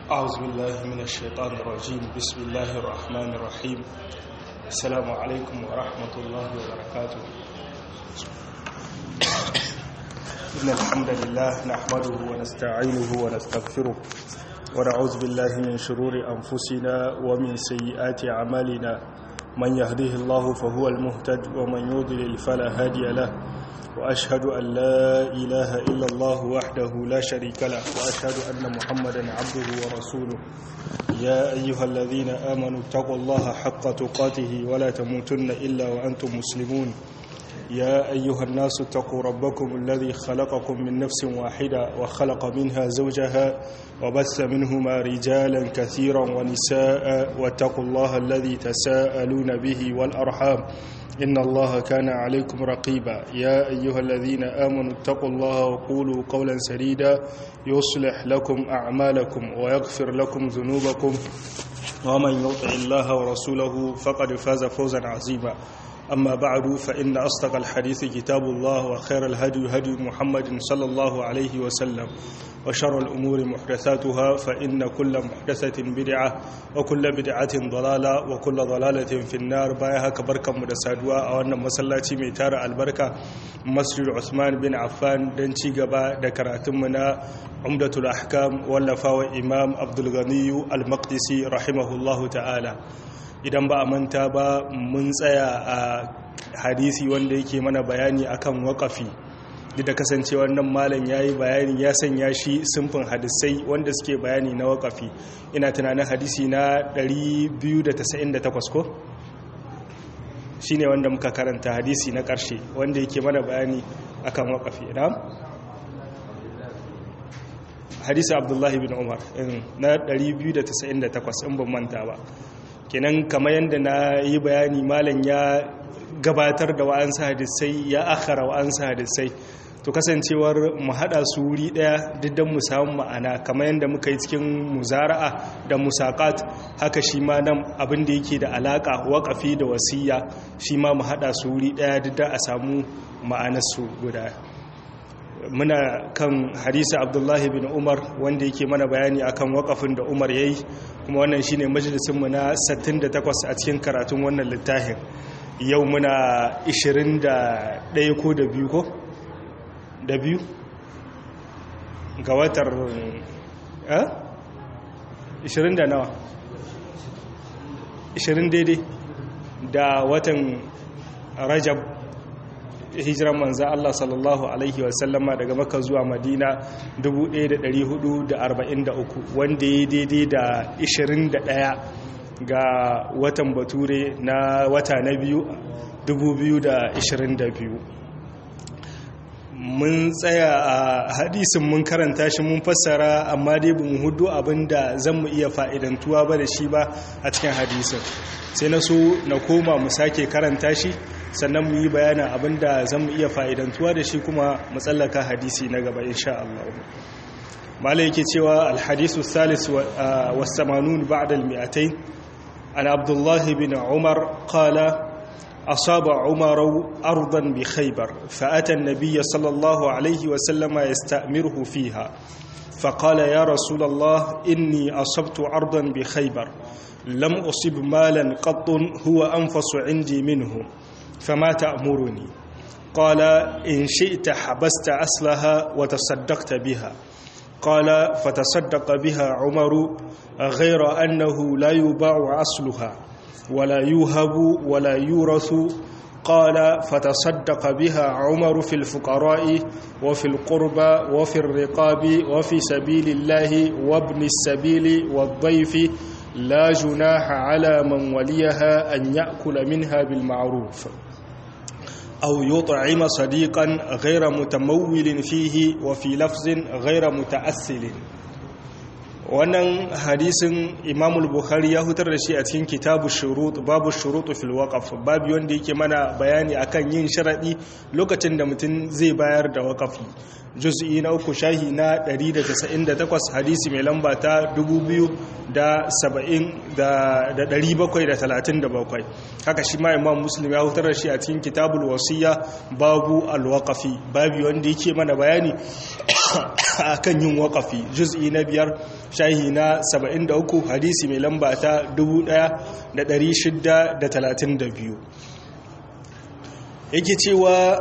أعوذ بالله من الشيطان الرجيم بسم الله الرحمن الرحيم السلام عليكم ورحمة الله وبركاته إن الحمد لله نحمده ونستعينه ونستغفره ونعوذ بالله من شرور أنفسنا ومن سيئات أعمالنا من يهده الله فهو المهتد ومن يضلل فلا هادي له وأشهد أن لا إله إلا الله وحده لا شريك له وأشهد أن محمدا عبده ورسوله يا أيها الذين آمنوا اتقوا الله حق تقاته ولا تموتن إلا وأنتم مسلمون يا أيها الناس اتقوا ربكم الذي خلقكم من نفس واحدة وخلق منها زوجها وبث منهما رجالا كثيرا ونساء واتقوا الله الذي تساءلون به والأرحام إن الله كان عليكم رقيبا يا أيها الذين آمنوا اتقوا الله وقولوا قولا سديدا يصلح لكم أعمالكم ويغفر لكم ذنوبكم ومن يطع الله ورسوله فقد فاز فوزا عظيما أما بعد فإن أصدق الحديث كتاب الله وخير الهدي هدي محمد صلى الله عليه وسلم وشر الأمور محدثاتها فإن كل محدثة بدعة وكل بدعة ضلالة وكل ضلالة في النار بايها كبركة مدسادوا أو أن مسلاتي ميتار البركة مسجد عثمان بن عفان دنشي قبا دكراتمنا عمدة الأحكام واللفاوى إمام عبد الغني المقدسي رحمه الله تعالى idan ba a manta ba mun tsaya a hadisi wanda yake mana bayani akan wakafi duk da kasancewar nan malam ya yi bayani ya sanya shi simfin hadisai wanda suke bayani na wakafi ina tunanin hadisi na 298 ko shi ne wanda muka karanta hadisi na ƙarshe wanda yake mana bayani akan wakafi na hadisi abdullahi bin umar na 298 in ban manta ba kenan kamar yadda na yi bayani malam ya gabatar da wa'ansu hadisai ya akhara wa'ansu hadisai to kasancewar mu hada su wuri daya diddan mu samu ma'ana kamar yadda muka yi cikin muzara'a da musaqat haka shi ma nan abin da yake da alaka waqafi da wasiya shi ma mu hada su wuri daya diddan a samu ma'anar su guda muna kan hadisi abdullahi bin umar wanda yake mana bayani akan wakafin da umar ya yi kuma wannan shine majalisinmu na 68 a cikin karatun wannan littafin yau muna 21 ko da biyu ko da biyu ga watar eh 20 da nawa 20 daidai da watan rajab hijiran manza Allah sallallahu Alaihi wasallama daga maka zuwa madina 1443 wanda ya daidai da 21 ga watan bature na wata na biyu 2022 mun tsaya a hadisin mun karanta shi mun fassara amma dai bin hudu abinda zan mu iya fa'idantuwa ba da shi ba a cikin hadisin sai na so na koma mu sake karanta shi sannan mu yi bayanin abinda zan mu iya fa'idantuwa da shi kuma matsallaka hadisi na gaba insha Allah mala yake cewa alhadisu salis wa samanun ba'da al-mi'atayn an abdullah bin umar qala أصاب عمر أرضا بخيبر فأتى النبي صلى الله عليه وسلم يستأمره فيها فقال يا رسول الله إني أصبت أرضا بخيبر لم أصب مالا قط هو أنفس عندي منه فما تأمرني قال إن شئت حبست أصلها وتصدقت بها قال فتصدق بها عمر غير أنه لا يباع أصلها ولا يوهب ولا يورث قال فتصدق بها عمر في الفقراء وفي القربى وفي الرقاب وفي سبيل الله وابن السبيل والضيف لا جناح على من وليها أن يأكل منها بالمعروف أو يطعم صديقا غير متمول فيه وفي لفظ غير متأثل wannan hadisin imamul bukhari ya hutar da shi a cikin kitabu shurut babu shurutu fil waqaf babu wanda yake mana bayani akan yin sharadi lokacin da mutum zai bayar da waqafi juz'i na uku shahi na 198 hadisi mai lamba ta 2737 haka shi ma imam muslim ya hutar da shi a cikin kitabul wasiya babu alwaqafi babu wanda yake mana bayani akan yin waqafi juz'i na biyar shahi na 73 hadisi mai lamba ta 1632 yake cewa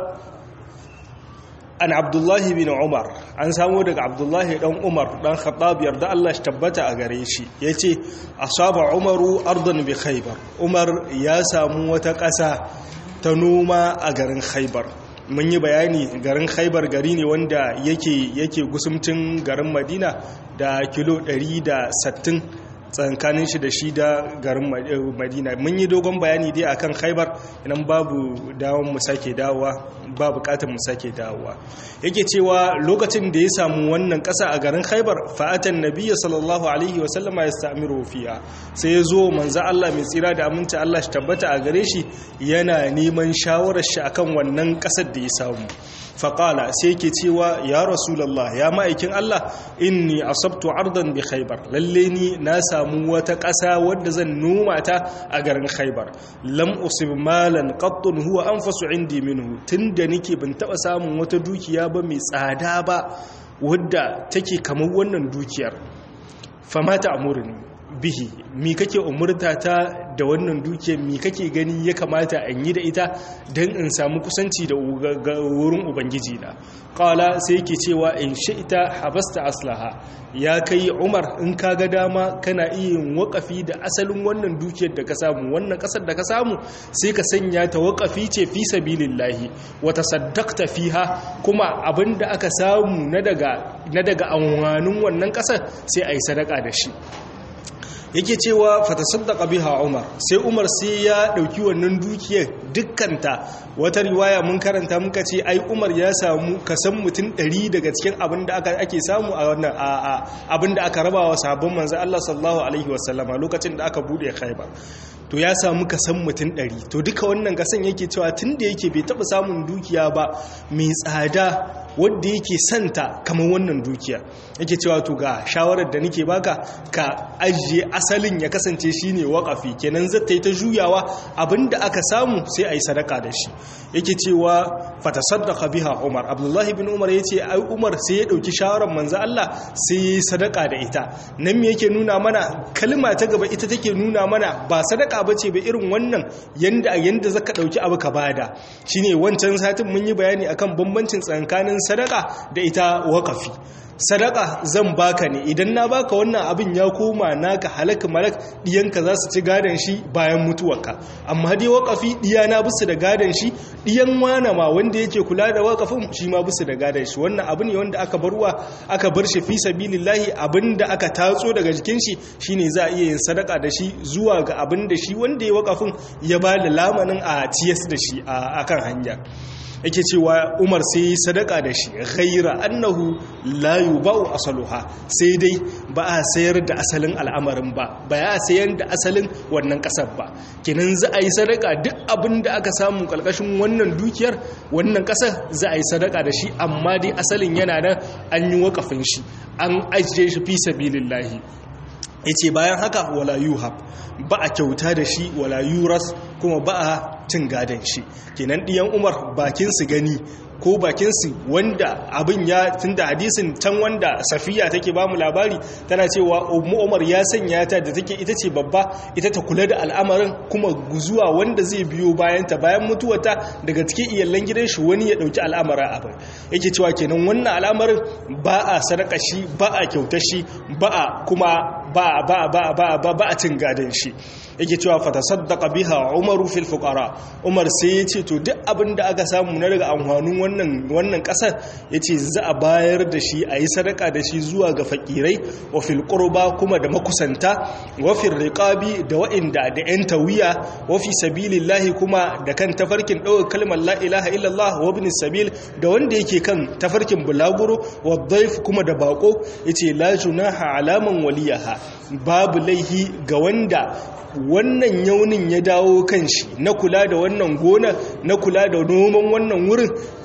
an abdullahi bin umar an samu daga abdullahi dan umar dan khattab yarda Allah shi tabbata a gare shi yace asaba umaru ardan bi khaybar umar ya samu wata ƙasa ta noma a garin khaybar mun yi bayani garin khaybar gari ne wanda yake yake gusumcin garin madina da kilo 160 tsakanin shi da shi da garin madina mun yi dogon bayani dai akan khaibar idan babu dawon mu sake dawowa ba bukatar mu sake dawowa yake cewa lokacin da ya samu wannan kasa a garin khaibar fa'atan nabiyyi sallallahu alaihi wa sallama yasta'miru fiha sai ya zo manzo Allah mai tsira da aminta Allah shi tabbata a gare shi yana neman shawarar shi akan wannan kasar da ya samu faƙala sai ke cewa ya rasulallah ya ma'aikin Allah inni asabtu ardan bi khaybar lalle ni na samu wata ƙasa wadda zan noma ta a garin khaybar lam usib malan qattun huwa anfasu indi minhu tunda nake ban taba samun wata dukiya ba mai tsada ba wadda take kamar wannan dukiyar famata amurini bihi mi kake umurta ta da wannan dukiyar mi kake gani ya kamata an yi da ita don in samu kusanci da wurin ubangiji na kawala sai yake cewa in ita habasta aslaha ya kai umar in ka ga dama kana iya yin wakafi da asalin wannan dukiyar da ka samu wannan kasar da ka samu sai ka sanya ta wakafi ce fi sabilillahi wata saddakta fiha kuma abin da aka samu na daga amfanin wannan kasar sai a yi sadaka da shi yake cewa fatasaddaqa biha Umar sai Umar sai ya dauki wannan dukiyar dukkanta wata riwaya mun karanta muka ce ai Umar ya samu kasan mutum 100 daga cikin abin da aka ake samu a wannan abin da aka rabawa sahabban manzo Allah sallallahu alaihi wasallama lokacin da aka bude Khaibar to ya samu kasan mutum 100 to duka wannan kasan yake cewa tunda yake bai taba samun dukiya ba mai tsada wadda yake santa kamar wannan dukiya yake cewa to ga shawarar da nake baka ka ajiye asalin ya kasance shine waqafi kenan zata yi ta juyawa abinda aka samu sai ayi sadaka da shi yake cewa fatasaddaqa biha Umar Abdullahi bin Umar yace ai Umar sai ya dauki shawarar manzo Allah sai yayi sadaka da ita nan me yake nuna mana kalma ta gaba ita take nuna mana ba sadaka bace ba irin wannan yanda yanda zaka dauki abu ka bada shine wancan satin mun yi bayani akan bambancin tsakanin sadaka da ita waqafi sadaka zan baka ne idan na baka wannan abin ya koma naka halak malak diyanka za su ci gadon shi bayan mutuwarka amma dai wakafi diyana bisu da gadon shi diyan wana ma wanda yake kula da wakafin shi ma bisu da gadon shi wannan abu ne wanda aka barwa aka bar shi fi sabilillahi abinda aka tatso daga jikin shi shine za a iya yin sadaka da shi zuwa ga abinda shi wanda ya wakafin ya ba da lamanin a ciyas da shi a kan hanya yake cewa umar sai sadaka da shi ghaira annahu la yubau asaluha sai dai ba a sayar da asalin al'amarin ba ba ya sayar da asalin wannan kasar ba kenan za a yi sadaka duk abin da aka samu kalkashin wannan dukiyar wannan kasar za a yi sadaka da shi amma dai asalin yana nan an yi wakafin shi an ajiye shi fi sabilillahi yace bayan haka wala yuhab ba a kyauta da shi wala yuras kuma ba a cin gadon shi kenan ɗiyan umar bakin su gani ko bakinsu wanda abin ya tunda hadisin can wanda safiya take bamu labari tana cewa ummu umar ya sanya ta da take ita ce babba ita ta kula da al'amarin kuma zuwa wanda zai biyo bayan ta bayan mutuwata daga cikin iyallan gidan shi wani ya dauki al'amarin abin yake cewa kenan wannan al'amarin ba a sadaka shi ba a kyautar shi ba a kuma ba ba ba ba ba a cin gadon shi yake cewa fatasaddaqa biha umaru fil fuqara umar sai ya ce to duk abin da aka samu na daga amfanin wannan wannan kasar yace za a bayar da shi a yi sadaka da shi zuwa ga fakirai wa fil qurba kuma da makusanta wa fil riqabi da wa'inda da yan tawiya wa fi sabilillahi kuma da kan tafarkin ɗaukar kalmar la ilaha illallah wa ibn sabil da wanda yake kan tafarkin bulaguro wa dhaif kuma da bako yace la junaha alaman waliyaha babu laihi ga wanda wannan yaunin ya dawo kan shi na kula da wannan gona na kula da noman wannan wurin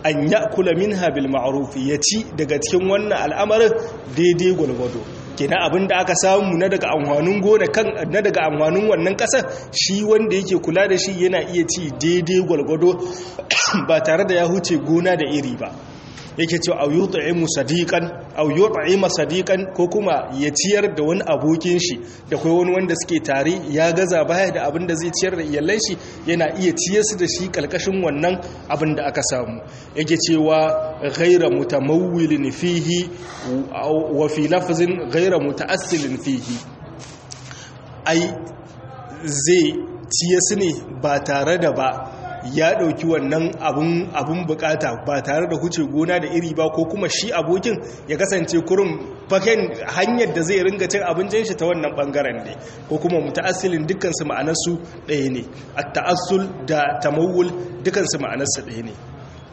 an ya'kula minha bil ma'ruf ya ci daga cikin wannan al'amarin daidai gwargwado kenan abin da aka samu na daga amfanin gona kan na daga amfanin wannan kasar shi wanda yake kula da shi yana iya ci daidai gwalgwado ba tare da ya huce gona da iri ba yake cewa au yut'imu sadiqan au yut'ima sadiqan ko kuma ya ciyar da wani abokin shi da kai wani wanda suke tare ya gaza baya da abin da zai ciyar da iyalan shi yana iya ciyar su da shi kalkashin wannan abin da aka samu yake cewa ghaira mutamawwilin fihi wa fi lafzin ghaira mutaassilin fihi ai zai ciye su ne ba tare da ba ya ɗauki wannan abun bukata ba tare da huce gona da iri ba ko kuma shi abokin ya kasance kurin faken hanyar da zai ringa cin abincin shi ta wannan bangaren ne ko kuma mutaasilin dukkansu ma'anarsu ɗaya ne a ta'assul da tamawul dukkansu ma'anarsu ɗaya ne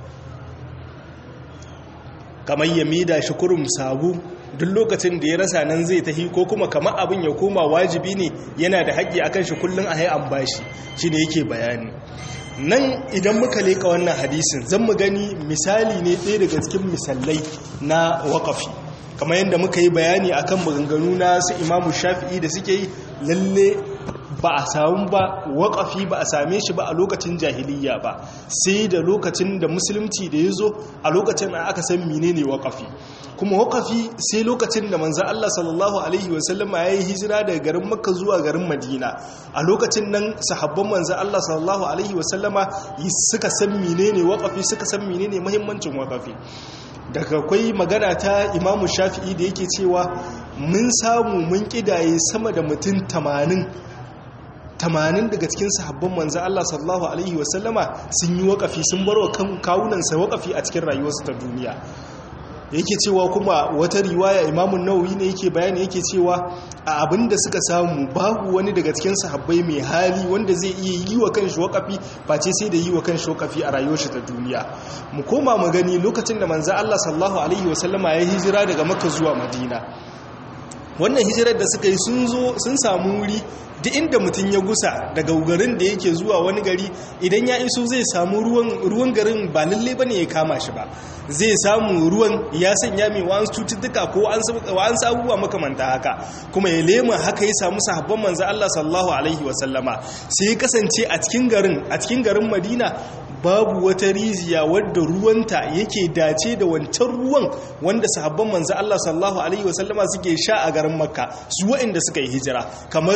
kamar ya mida shi kurum sabu duk lokacin da ya rasa nan zai tahi ko kuma kamar abin ya koma wajibi ne yana da haƙƙi akan shi kullum a an bashi shi ne yake bayani nan idan muka leka wannan hadisin zan mu gani misali ne ɗaya daga cikin misalai na waƙafi kamar yadda muka yi bayani akan maganganu na su imamu shafi'i da suke yi lalle ba a samu ba waƙafi ba a same shi ba a lokacin jahiliya ba sai da lokacin da musulunci da ya zo a lokacin da aka san menene waƙafi kuma waƙafi sai lokacin da manzan Allah sallallahu alaihi wasallama ya yi hijira daga garin makka zuwa garin madina a lokacin nan sahabban manzan Allah sallallahu alaihi wasallama suka san menene waƙafi suka san menene muhimmancin waƙafi daga kwai magana ta imamu shafi'i da yake cewa mun samu mun kidaye sama da mutum tamanin tamanin daga cikin sahabban manzan Allah sallallahu Alaihi wasallama sun yi wakafi sun barwa kawunansa wakafi a cikin rayuwarsu ta duniya yake cewa kuma wata riwaya imamun nawawi ne yake bayani yake cewa a abin da suka samu babu wani daga cikin sahabbai mai hali wanda zai iya yi wa kan shi wakafi face sai da yi wa kan shi wakafi a rayuwar shi ta duniya mu koma mu gani lokacin da manzan Allah sallallahu alaihi wasallama ya hijira daga makka zuwa madina wannan hijirar da suka yi sun zo sun samu wuri duk inda mutum ya gusa daga garin da yake zuwa wani gari idan ya iso zai samu ruwan garin ba lalle bane ya kama shi ba zai samu ruwan ya sanya mai wa'ansu cututtuka ko wa'ansu abubuwa makamanta haka kuma ya lema haka ya samu sahabban manzo Allah sallallahu alaihi wasallama sai ya kasance a cikin garin a cikin garin Madina babu wata rijiya wadda ruwanta yake dace da wancan ruwan wanda sahabban manzo Allah sallallahu alaihi wasallama suke sha a garin Makka su waɗanda suka yi hijira kamar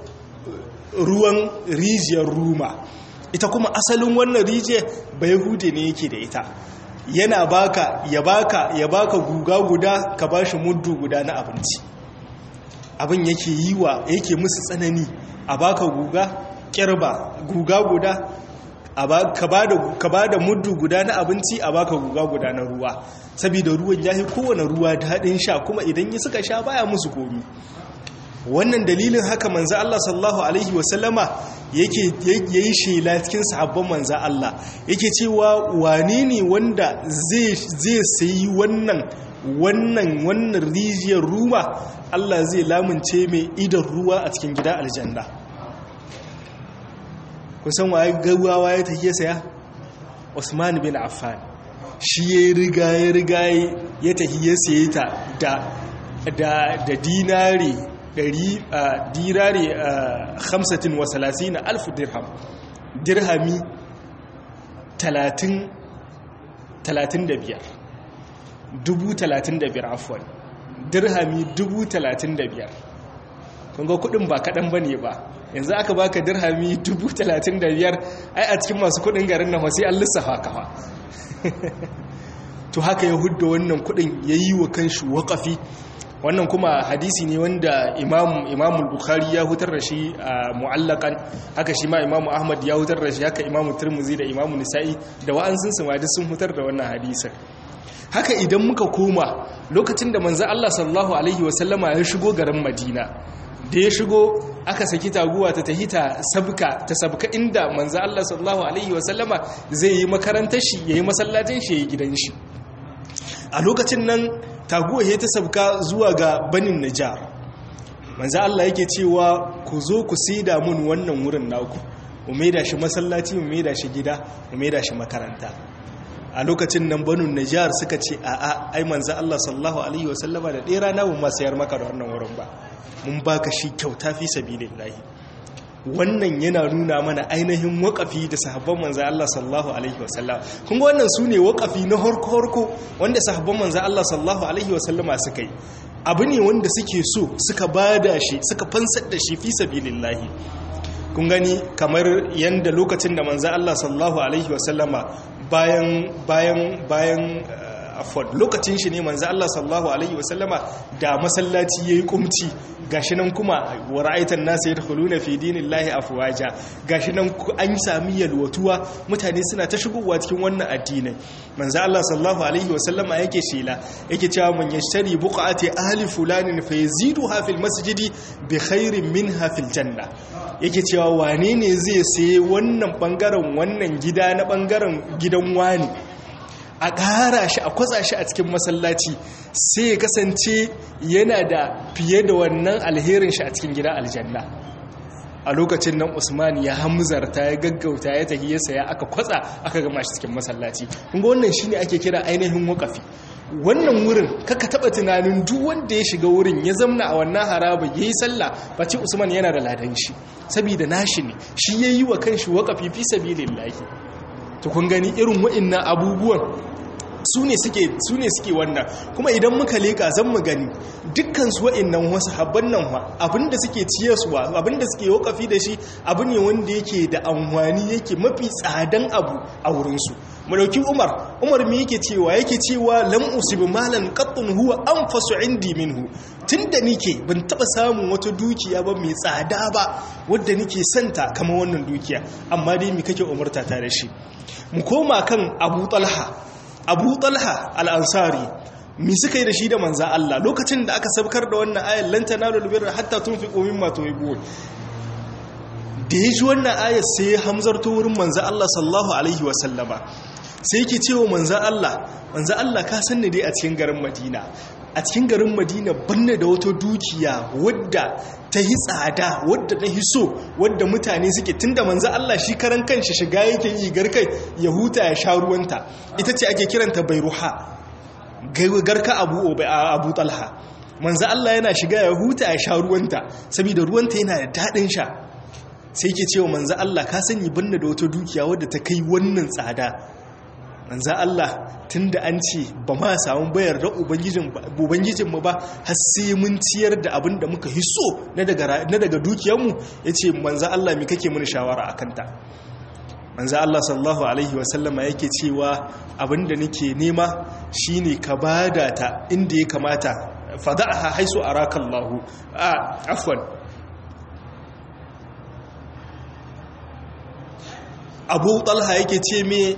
ruwan rijiyar ruma ita kuma asalin wannan rijiyar bayahude ne yake da ita yana baka ya baka ya baka guga guda ka bashi muddu guda na abinci abin yake yi wa yake musu tsanani a baka guga kirba guga guda ka ba da muddu guda na abinci a baka guga guda na ruwa saboda ruwan ya yi kowane ruwa daɗin sha kuma idan yi suka sha baya musu komi wannan dalilin haka manza Allah sallallahu alaihi wasallama yake yayi shela cikin sahabban manza Allah yake cewa wane ne wanda zai zai sayi wannan wannan wannan rijiyar ruwa Allah zai lamunce mai idan ruwa a cikin gida aljanna kusan waye gawawa ya take saya Usman bin Affan shi ya riga ya riga ya tafi ya saye ta da da da dinari dirari hamsatin wa salasina alfu dirham dirhami talatin da biyar dubu talatin da biyar afuwan dirhami dubu talatin da biyar kunga kudin ba kadan ba ne ba yanzu aka baka dirhami dubu talatin da biyar ai a cikin masu kudin garin na sai an lissafa kafa to haka ya hudda wannan kudin ya yi wa kanshi waƙafi wannan kuma hadisi ne wanda imamu bukhari ya hutar da shi a mu'allakan haka shi ma imamu ahmad ya hutar da shi haka imamu turmuzi da imamu nisa'i da wa'ansun samadi sun hutar da wannan hadisin haka idan muka koma lokacin da manzo Allah sallallahu alaihi wasallama ya shigo garin madina da ya shigo aka saki taguwa ta tahita sabka ta sabka inda manzo Allah sallallahu alaihi wasallama zai yi makarantar shi yayi masallacin shi yayi gidan shi a lokacin nan taguwa ya ta sabka zuwa ga banin najar manzo Allah yake cewa ku zo ku sida mun wannan wurin naku mu maida shi masallaci mu maida shi gida mu maida shi makaranta a lokacin nan banu najjar suka ce a a ai manzo Allah sallallahu alaihi wasallama da ɗaya rana mun ma sayar maka da wannan wurin ba mun baka shi kyauta fi sabilillahi wannan yana nuna mana ainihin wakafi da sahabban manzo Allah sallallahu alaihi wasallam kun ga wannan sune wakafi na harko harko wanda sahabban manzo Allah sallallahu alaihi wasallama suka yi abu ne wanda suke so suka bada shi suka fansar da shi fi sabilillahi kun gani kamar yanda lokacin da manzo Allah sallallahu alaihi wasallama bayan bayan bayan afwan lokacin shi ne manzo Allah sallallahu alaihi wasallama da masallaci yayi kumci gashi nan kuma wa ra'aitan nasu yadkhuluna fi dinillahi afwaja gashi nan an sami yalwatuwa mutane suna ta shigowa cikin wannan addinin manzo Allah sallallahu alaihi wasallama yake shela yake cewa man yashtari buqati ahli fulanin fa yaziduha fil masjidi bi khairin minha fil janna yake cewa wane ne zai saye wannan bangaren wannan gida na bangaren gidan wani a ƙara shi a kwatsa shi a cikin masallaci sai ya kasance yana da fiye da wannan alherin shi a cikin gida aljanna a lokacin nan usman ya hamzarta ya gaggauta ya tafi ya saya aka kwatsa aka gama shi cikin masallaci kunga wannan shine ake kira ainihin wakafi wannan wurin kaka taba tunanin duk wanda ya shiga wurin ya zamna a wannan haraba yayi sallah face usman yana da ladan shi saboda nashi ne shi yayi wa kanshi wakafi fi sabilillahi to kun gani irin wa'annan abubuwan su ne suke wannan kuma idan muka leka zan mu gani dukkan su wa'annan wasu habban nan wa abinda suke ciyarsuwa abinda suke wakafi da shi abu ne wanda yake da amfani yake mafi tsadan abu a wurinsu mu dauki umar umar me yake cewa yake cewa lam usib malan qattun huwa anfasu indi minhu tunda nike ban taba samun wata dukiya ba mai tsada ba wadda nike santa kamar wannan dukiya amma dai me kake umarta ta da shi mu koma kan abu talha abu talha al'ansari mi suka yi da shi da manza Allah lokacin da aka sabkar da wannan ayar lantana da lubirra hatta tun fi ƙomin mato buwai da ya ji wannan ayar sai ya hamzarto wurin manza Allah sallahu alaihi wasallama sai yake cewa manza Allah manza Allah ka san dai a cikin garin madina a cikin garin madina banne da wata dukiya wadda ta yi tsada wadda ta hiso wadda mutane suke tunda manzo Allah shi karan kanshi shiga yake yi garkai ya huta ya sha ruwanta ita ce ake kiranta bairuha garka abu abu talha manzo Allah yana shiga ya huta ya sha ruwanta saboda ruwanta yana da dadin sha sai yake cewa manzo Allah ka sani banne da wata dukiya wadda ta kai wannan tsada manzo Allah tunda an ce ba ma samu bayar da ubangijinmu ba har sai mun ciyar da abin da muka hiso na daga dukiyarmu ya ce manzo Allah mi kake mini shawara a kanta manzo Allah sallallahu alaihi wasallama yake cewa abin da nake nema shine ka bada ta inda ya kamata fada'aha haisu arakallahu a afwan abu talha yake ce me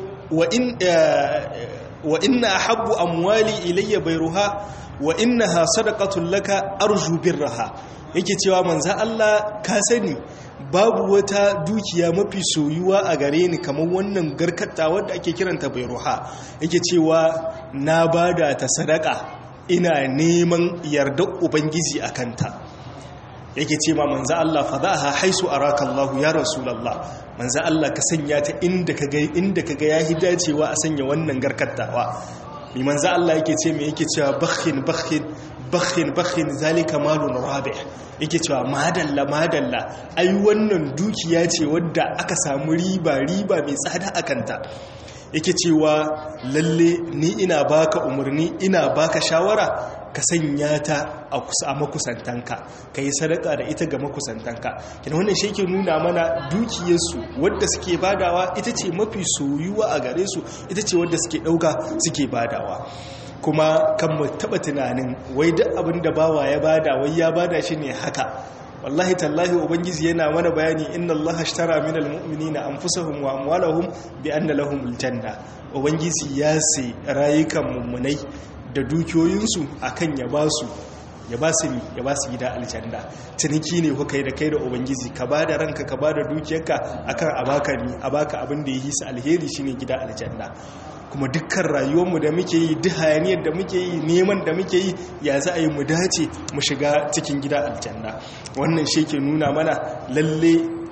wa inna ahabbu amwali ilayya bayruha wa innaha sadaqatun laka arju birraha yake cewa manzo Allah ka sani babu wata dukiya mafi soyuwa a gare ni kamar wannan garkata wadda ake kiranta bayruha yake cewa na bada ta sadaka ina neman yardar ubangiji akanta yake ce ma manzo Allah fadaha haisu araka Allah ya rasulullah manzo Allah ka sanya ta inda kaga inda kaga yahi dacewa a sanya wannan garkattawa mi manzo Allah yake ce me yake cewa bakhin bakhin bakhin bakhin zalika malun rabih yake cewa madalla madalla ai wannan dukiya ce wadda aka samu riba riba mai tsada akanta yake cewa lalle ni ina baka umarni ina baka shawara ka sanya ta a makusantanka ka yi sadaka da ita ga makusantanka kina wannan shi ke nuna mana dukiyarsu wadda suke badawa ita ce mafi soyuwa a gare su ita ce wadda suke ɗauka suke badawa kuma kan mu taɓa tunanin wai duk abin da bawa ya bada wai ya bada shi ne haka wallahi tallahi ubangiji yana mana bayani inna allaha ashtara minal mu'minina anfusahum wa amwalahum bi anna lahumul janna ubangiji ya sai rayukan mummunai da dukiyoyinsu akan ya ba su ya ba su ya ba su gida aljanna ciniki ne kuka yi da kai da ubangiji ka ba da ranka ka ba da dukiyarka akan a baka ni a baka abin da ya yi su alheri shine gida aljanna kuma dukkan rayuwarmu da muke yi duk hayaniyar da muke yi neman da muke yi ya za a yi mu dace mu shiga cikin gida aljanna wannan shi ke nuna mana lalle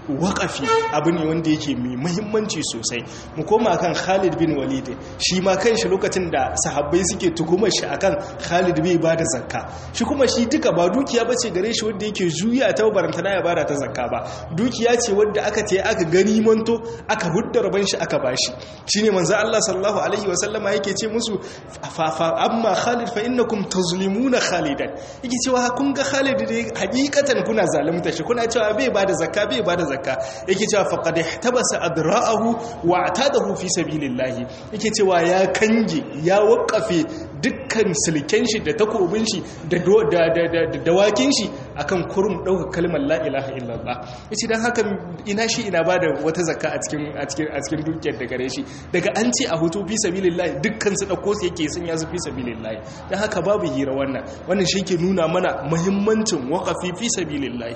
waƙafi abu ne wanda yake mai mahimmanci sosai mu koma kan Khalid bin Walid shi ma kanshi lokacin da sahabbai suke tugumar shi akan Khalid bai bada zakka shi kuma shi duka ba dukiya bace gare shi wanda yake juya ta barantana ya bada ta zakka ba dukiya ce wanda aka ce aka gani manto aka hudda raban shi aka bashi shine manzo Allah sallallahu alaihi wa sallama yake ce musu fa amma Khalid fa innakum tazlimuna Khalidan yake cewa kun ga Khalid dai hakikatan kuna zalunta shi kuna cewa bai bada zakka bai bada zakka yake cewa faqad ihtabasa adra'ahu wa atadahu fi sabilillah yake cewa ya kange ya wakafe dukkan silken shi da takobin shi da da dawakin shi akan kurum dauka kalmar la ilaha illallah yace dan haka ina shi ina bada wata zakka a cikin a cikin a cikin dukiyar da gare shi daga an ce a hutu fi sabilillah dukkan su dauko su yake sun ya su fi sabilillah dan haka babu hira wannan wannan shi ke nuna mana muhimmancin waqafi fi sabilillah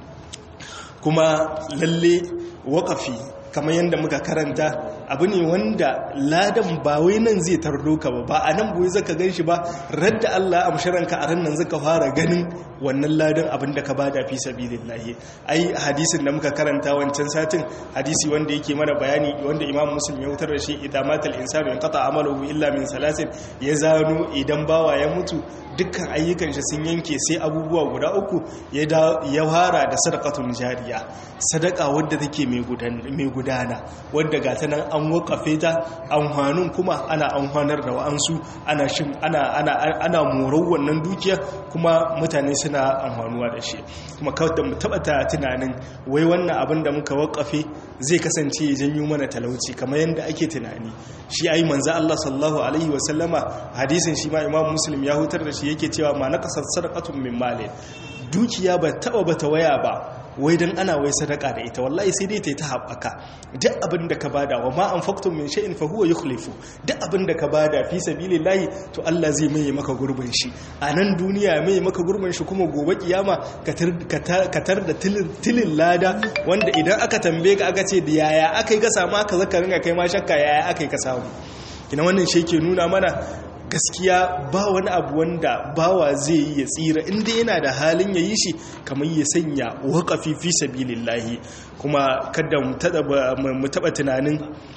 kuma lalle waƙafi kamar yadda muka karanta abu ne wanda ladan ba wai nan zai tardo ka ba ba a nan boye zaka gan shi ba radda Allah amsharanka a ran nan zaka fara ganin wannan ladan abin da ka bada fi sabilillahi ai hadisin da muka karanta wancan satin hadisi wanda yake mana bayani wanda Imam Muslim ya wutar da shi idamatul insanu yanqata amaluhu illa min salasin ya zano idan bawa ya mutu dukkan ayyukan shi sun yanke sai abubuwa guda uku ya fara da sadaqatun jariya sadaka wadda take mai gudana wadda ga ta nan an wakafe ta amfanin kuma ana amfanar da wa'ansu ana shin ana ana ana morar wannan dukiya kuma mutane suna amfanuwa da shi kuma kawai da mu taba ta tunanin wai wannan abin da muka wakafe zai kasance ya janyo mana talauci kamar yadda ake tunani shi ai manzo Allah sallallahu alaihi wa sallama hadisin shi ma Imam Muslim ya hutar da shi yake cewa ma naqasat sadaqatun min mali dukiya ba taba bata waya ba wai dan ana wai sadaka da ita wallahi sai dai ta yi ta haɓaka duk abin da ka bada wa ma anfaqtum min shay'in fa huwa yukhlifu duk abin da ka bada fi sabilillahi to Allah zai mai maka gurbin shi a nan duniya mai maka gurbin shi kuma gobe kiyama ka tar da tilin lada wanda idan aka tambaye ka aka ce da yaya aka yi ka samu aka zaka ringa kai ma shakka yaya aka yi ka samu kina wannan shi ke nuna mana gaskiya ba wani abu wanda bawa zai yi ya tsira inda yana da halin ya yi shi kamar ya sanya waƙafi fi sabilillahi kuma kada mu taɓa tunanin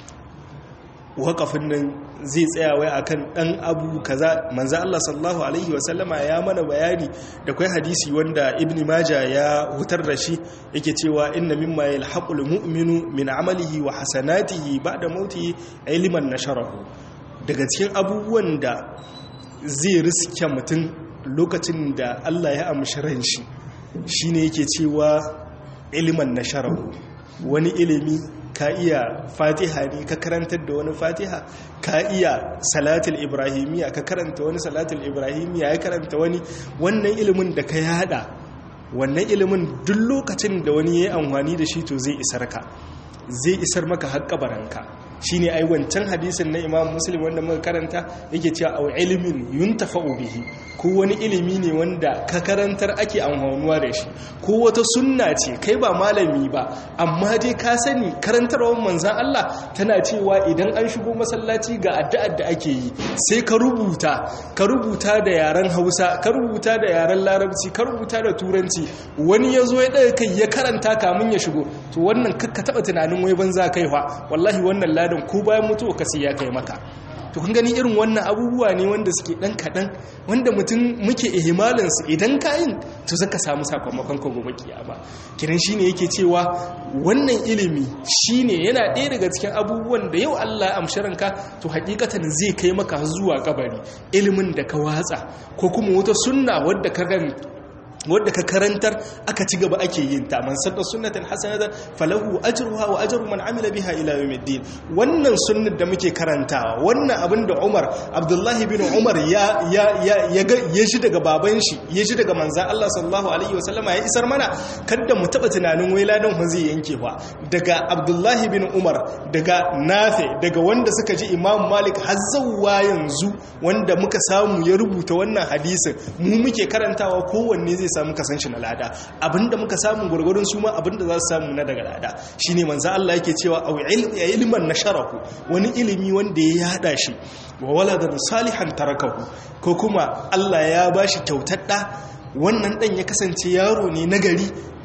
waƙafin nan zai tsaya wai akan ɗan abu kaza manzo Allah sallallahu alaihi wasallama ya mana bayani da kai hadisi wanda ibn majah ya hutar da shi yake cewa inna mimma yalhaqul mu'minu min amalihi wa hasanatihi ba'da mautihi ilman nasharahu daga cikin abubuwan da zai riske mutum lokacin da Allah ya amshi ran shi shine yake cewa iliman na sharahu wani ilimi ka iya fatiha ne ka karantar da wani fatiha ka iya salatul ibrahimiya ka karanta wani salatul ibrahimiya ya karanta wani wannan ilimin da ka yada wannan ilimin duk lokacin da wani ya yi amfani da shi to zai isar ka zai isar maka haƙƙabaranka shi ne ai wancan hadisin na imam muslim wanda muka karanta yake cewa au ilimin yuntafa'u bihi ko wani ilimi ne wanda ka karantar ake amfanuwa da shi ko wata sunna ce kai ba malami ba amma dai ka sani karantarwar manzan Allah tana cewa idan an shigo masallaci ga addu'ar da ake yi sai ka rubuta ka rubuta da yaren Hausa ka rubuta da yaren Larabci ka rubuta da Turanci wani ya zo ya ɗaga kai ya karanta kamun ya shigo to wannan ka taɓa tunanin wai banza kai fa wallahi wannan ladan ko bayan mutuwa ka sai ya kai maka to kun gani irin wannan abubuwa ne wanda suke dan kadan wanda mutum muke ihmalin su idan kayin to zaka samu sakamakon ka gobe kiyama kiran shine yake cewa wannan ilimi shine yana ɗaya daga cikin abubuwan da yau Allah ya amshi ranka to hakikatan zai kai maka zuwa kabari ilimin da ka watsa ko kuma wata sunna wadda ka wadda ka karantar aka ci gaba ake yin ta man sadda sunnatan hasanatan falahu ajruha wa ajru man amila biha ila yawmiddin wannan sunnar da muke karantawa wannan abin da Umar Abdullahi bin Umar ya ya ya ya shi daga baban shi ya shi daga manzon Allah sallallahu alaihi wasallama ya isar mana kada mu taba tunanin wai ladan fa zai yanke fa daga Abdullahi bin Umar daga Nafi daga wanda suka ji Imam Malik har zawwa yanzu wanda muka samu ya rubuta wannan hadisin mu muke karantawa kowanne zai samu kasan shi na lada abinda muka samu gurgurun su ma abinda za su samu na daga lada shine manzo Allah yake cewa aw ilman nasharahu wani ilimi wanda ya yada shi wa waladan salihan tarakahu ko kuma Allah ya bashi kyautar da wannan dan ya kasance yaro ne nagari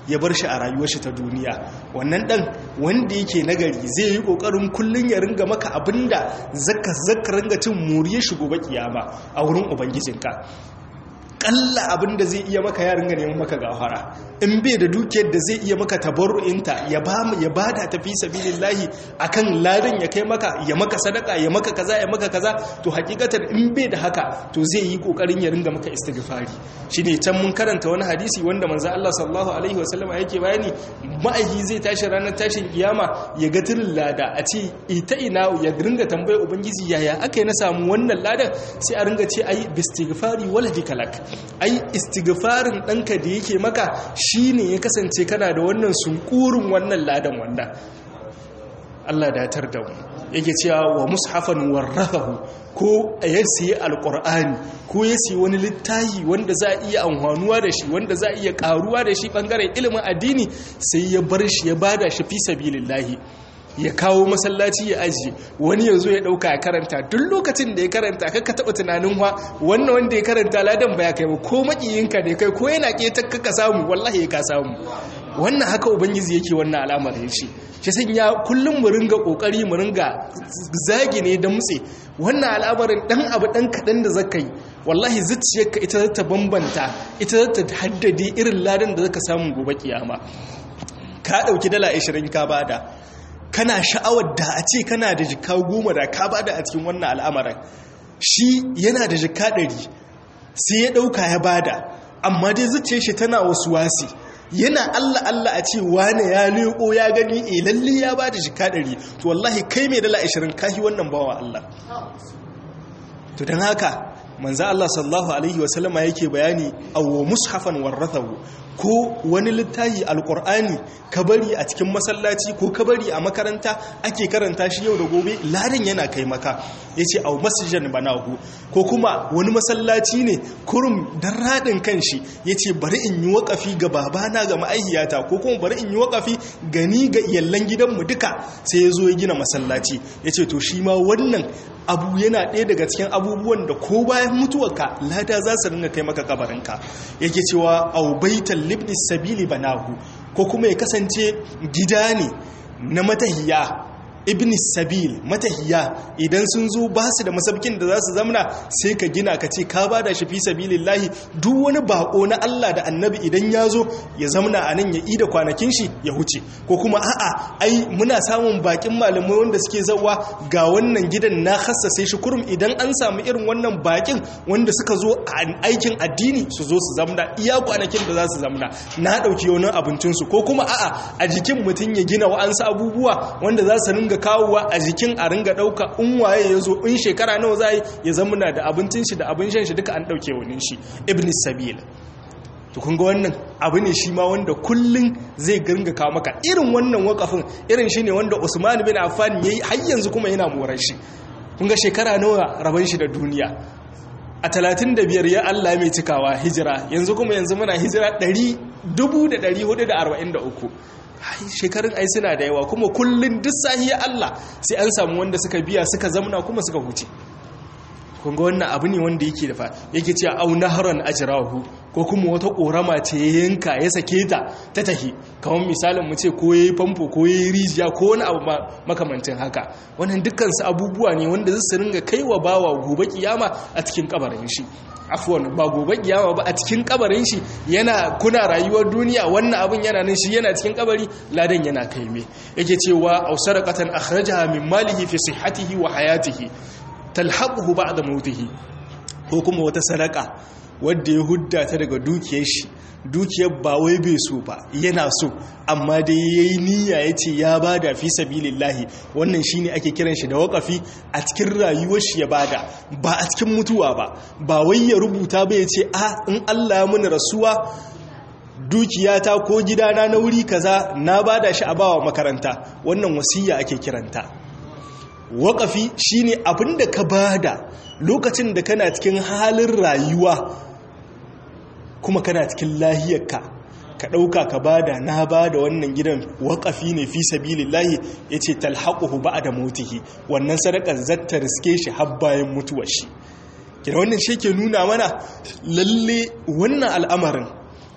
ya bar shi a rayuwar shi ta duniya wannan dan wanda yake nagari zai yi kokarin kullun ya ringa maka abinda zaka zaka ringa cin muriyar shi gobe kiyama a wurin ubangijinka kalla abin da zai iya maka ya ringa neman maka gafara in bai da dukiyar da zai iya maka tabarru'inta ya ba ya bada tafi sabilillahi akan ladan ya kai maka ya maka sadaka ya maka kaza ya maka kaza to hakikatar in bai da haka to zai yi kokarin ya ringa maka istighfari shine can mun karanta wani hadisi wanda manzo Allah sallallahu alaihi wasallam yake bayani ma'ahi zai tashi ranar tashin kiyama ya ga tirin lada a ce ita ina ya ringa tambaye ubangiji yaya aka yi na samu wannan ladan sai a ringa ce ai bistighfari waladikalak ai istighfarin ɗanka da yake maka shine ya kasance kana da wannan sunkurin wannan ladan wanda Allah datar da mu yake cewa wa mushafan warrathahu ko ya siya alqur'ani ko ya siya wani littafi wanda za a iya amfanuwa da shi wanda za a iya karuwa da shi bangaren ilimin addini sai ya bar shi ya bada shi fi sabilillahi ya kawo masallaci ya ajiye wani yanzu ya dauka ya karanta duk lokacin da ya karanta ka taba tunanin wa wannan wanda ya karanta ladan ba ya kai ba ko makiyinka ne kai ko yana ketar ka samu wallahi ya ka samu wannan haka ubangiji yake wannan alamar ya ce shi sun ya kullum mu ringa kokari mu ringa zagi ne da mutse wannan al'amarin dan abu dan kadan da zaka yi wallahi zuciyarka ita za ta bambanta ita za ta haddade irin ladan da zaka samu gobe kiyama ka dauki dala 20 ka bada kana sha'awar da a ce kana da jika goma da ka bada a cikin wannan al'amarin shi yana da jika ɗari sai ya ɗauka ya bada amma dai zuce shi tana wasu wasi yana Allah Allah a ce wane ya leƙo ya gani e lalle ya bada jika ɗari to wallahi kai mai dala ashirin kahi wannan bawa Allah to don haka manzo Allah sallallahu alaihi wasallama yake bayani aw mushafan warathahu ko wani littafi alqur'ani kabari a cikin masallaci ko kabari a makaranta ake karanta shi yau da gobe ladan yana kai maka yace aw masjidan banahu ko kuma wani masallaci ne kurum dan radin kanshi yace bari in yi wakafi ga babana ga ma'aihiyata ko kuma bari in yi wakafi gani ga iyallan gidanmu duka sai yazo ya gina masallaci yace to shi ma wannan abu yana ɗaya daga cikin abubuwan da ko bayan mutuwarka lada za su ringa kai maka kabarinka yake cewa aubaitan libni sabili banahu ko kuma ya kasance gida ne na matahiya ibn sabil matahiya idan sun zo ba su da masabkin da za su zamna sai ka gina ka ce ka ba da shi fi sabilillahi duk wani bako na Allah da annabi idan ya zo ya zamna a nan ya ida kwanakin shi ya huce ko kuma a'a ai muna samun bakin malamai wanda suke zawa ga wannan gidan na hassase shi kurum idan an samu irin wannan bakin wanda suka zo a aikin addini su zo su zamna iya kwanakin da za su zamna na dauki wani abincinsu ko kuma a'a a jikin mutum ya gina wa'ansu abubuwa wanda za su ringa kawowa a jikin a ringa ɗauka in waye ya zo in shekara nawa za yi ya zamuna da abincin shi da abin shan shi duka an ɗauke wani shi ibn sabil to kun ga wannan abu ne shi ma wanda kullun zai ringa kawo maka irin wannan wakafin irin shi ne wanda usman bin affan yayi har yanzu kuma yana morar shi kun ga shekara nawa raban shi da duniya a 35 ya Allah mai cikawa hijira yanzu kuma yanzu muna hijira 1443 shekarun ai suna da yawa kuma kullun duk sahiya Allah sai an samu wanda suka biya suka zamna kuma suka huce kun ga wannan abu ne wanda yake da fa yake cewa au nahran ajrahu ko kuma wata korama ce yanka ya sake ta ta tahi kamar misalin mu ce ko yayi famfo ko yayi rijiya ko wani abu makamancin haka wannan dukkan su abubuwa ne wanda zai ringa kaiwa bawa gobe kiyama a cikin kabarin shi afwan ba gobe kiyama ba a cikin kabarin shi yana kuna rayuwar duniya wannan abin yana nan shi yana cikin kabari ladan yana kai me yake cewa aw sadaqatan akhrajaha min malihi fi sihhatihi wa hayatihi talhaquhu ba'da mautihi ko kuma wata sadaka wanda ya hudda ta daga dukiyar shi dukiyar ba wai bai so ba yana so amma dai yayi niyya yace ya bada fi sabilillahi wannan shine ake kiran shi da waqafi a cikin rayuwar shi ya bada ba a cikin mutuwa ba ba wai ya rubuta ba yace a in Allah ya muni rasuwa dukiyata ko gidana na wuri kaza na bada shi a bawa makaranta wannan wasiya ake kiranta waƙafi shine abinda ka bada lokacin da kana cikin halin rayuwa kuma kana cikin lahiyarka ka ɗauka ka bada na bada wannan gidan waƙafi ne fi sabilillahi ya ce talhaƙuhu ba da motihi wannan sadakar zata riske shi har bayan mutuwar shi kina wannan shi ke nuna mana lalle wannan al'amarin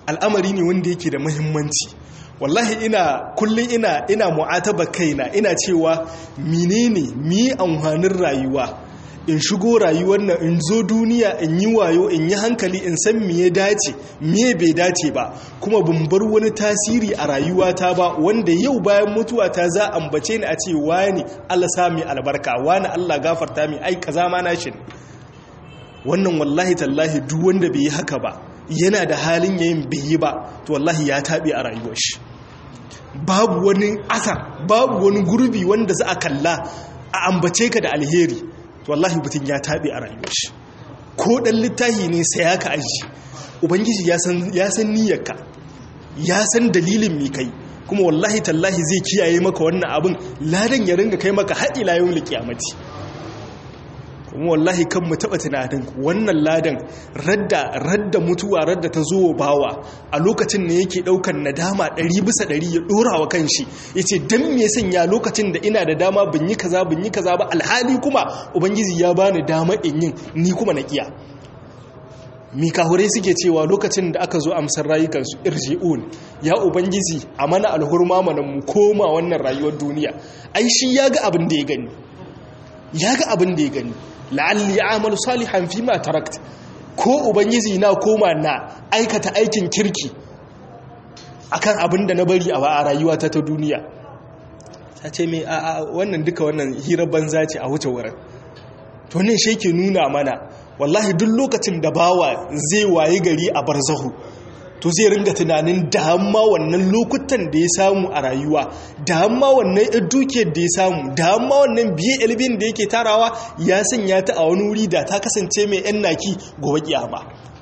al'amari ne wanda yake da muhimmanci wallahi ina kullum ina ina mu'ataba kaina ina cewa menene mi amfanin rayuwa in shigo rayuwar nan in zo duniya in yi wayo in yi hankali in san me ya dace me bai dace ba kuma ban bar wani tasiri a rayuwata ba wanda yau bayan mutuwa ta za ambace ni a ce wani Allah sami albarka wani Allah gafarta mi ai kaza ma na shi wannan wallahi tallahi duk wanda bai yi haka ba yana da halin yayin bai yi ba to wallahi ya taɓe a rayuwar shi babu wani asar babu wani gurbi wanda za a kalla a ambace ka da alheri to wallahi mutum ya taɓe a rayuwar shi ko ɗan littahi ne sai ya ka aji ubangiji ya san niyyarka ya san dalilin mi kai kuma wallahi tallahi zai kiyaye maka wannan abin ladan ya ringa kai maka haɗi layon likiyamati kuma wallahi kan mu taba tunanin wannan ladan radda radda mutuwa radda ta zo bawa a lokacin ne yake daukan nadama 100 bisa 100 ya dora wa kanshi yace dan me sanya lokacin da ina da dama ban yi kaza ban yi kaza ba alhali kuma ubangiji ya bani dama in yin ni kuma na kiya mikahurai suke cewa lokacin da aka zo amsar rayukansu irji'un ya ubangiji a mana alhurma mana mu koma wannan rayuwar duniya ai shi ya ga abin da ya gani ya ga abin da ya gani la'alli amalu salihan fi ma tarakt ko ubangiji na koma na aikata aikin kirki akan abin da na bari a rayuwata ta duniya ta ce mai a wannan duka wannan hirar banza ce a wuce wurin to ne shi ke nuna mana wallahi duk lokacin da bawa zai waye gari a barzahu to zai ringa tunanin damma wannan lokutan da ya samu a rayuwa damma wannan dukiyar da ya samu damma wannan biye elbin da yake tarawa ya sanya ta a wani wuri da ta kasance mai yan naki gobe kiyama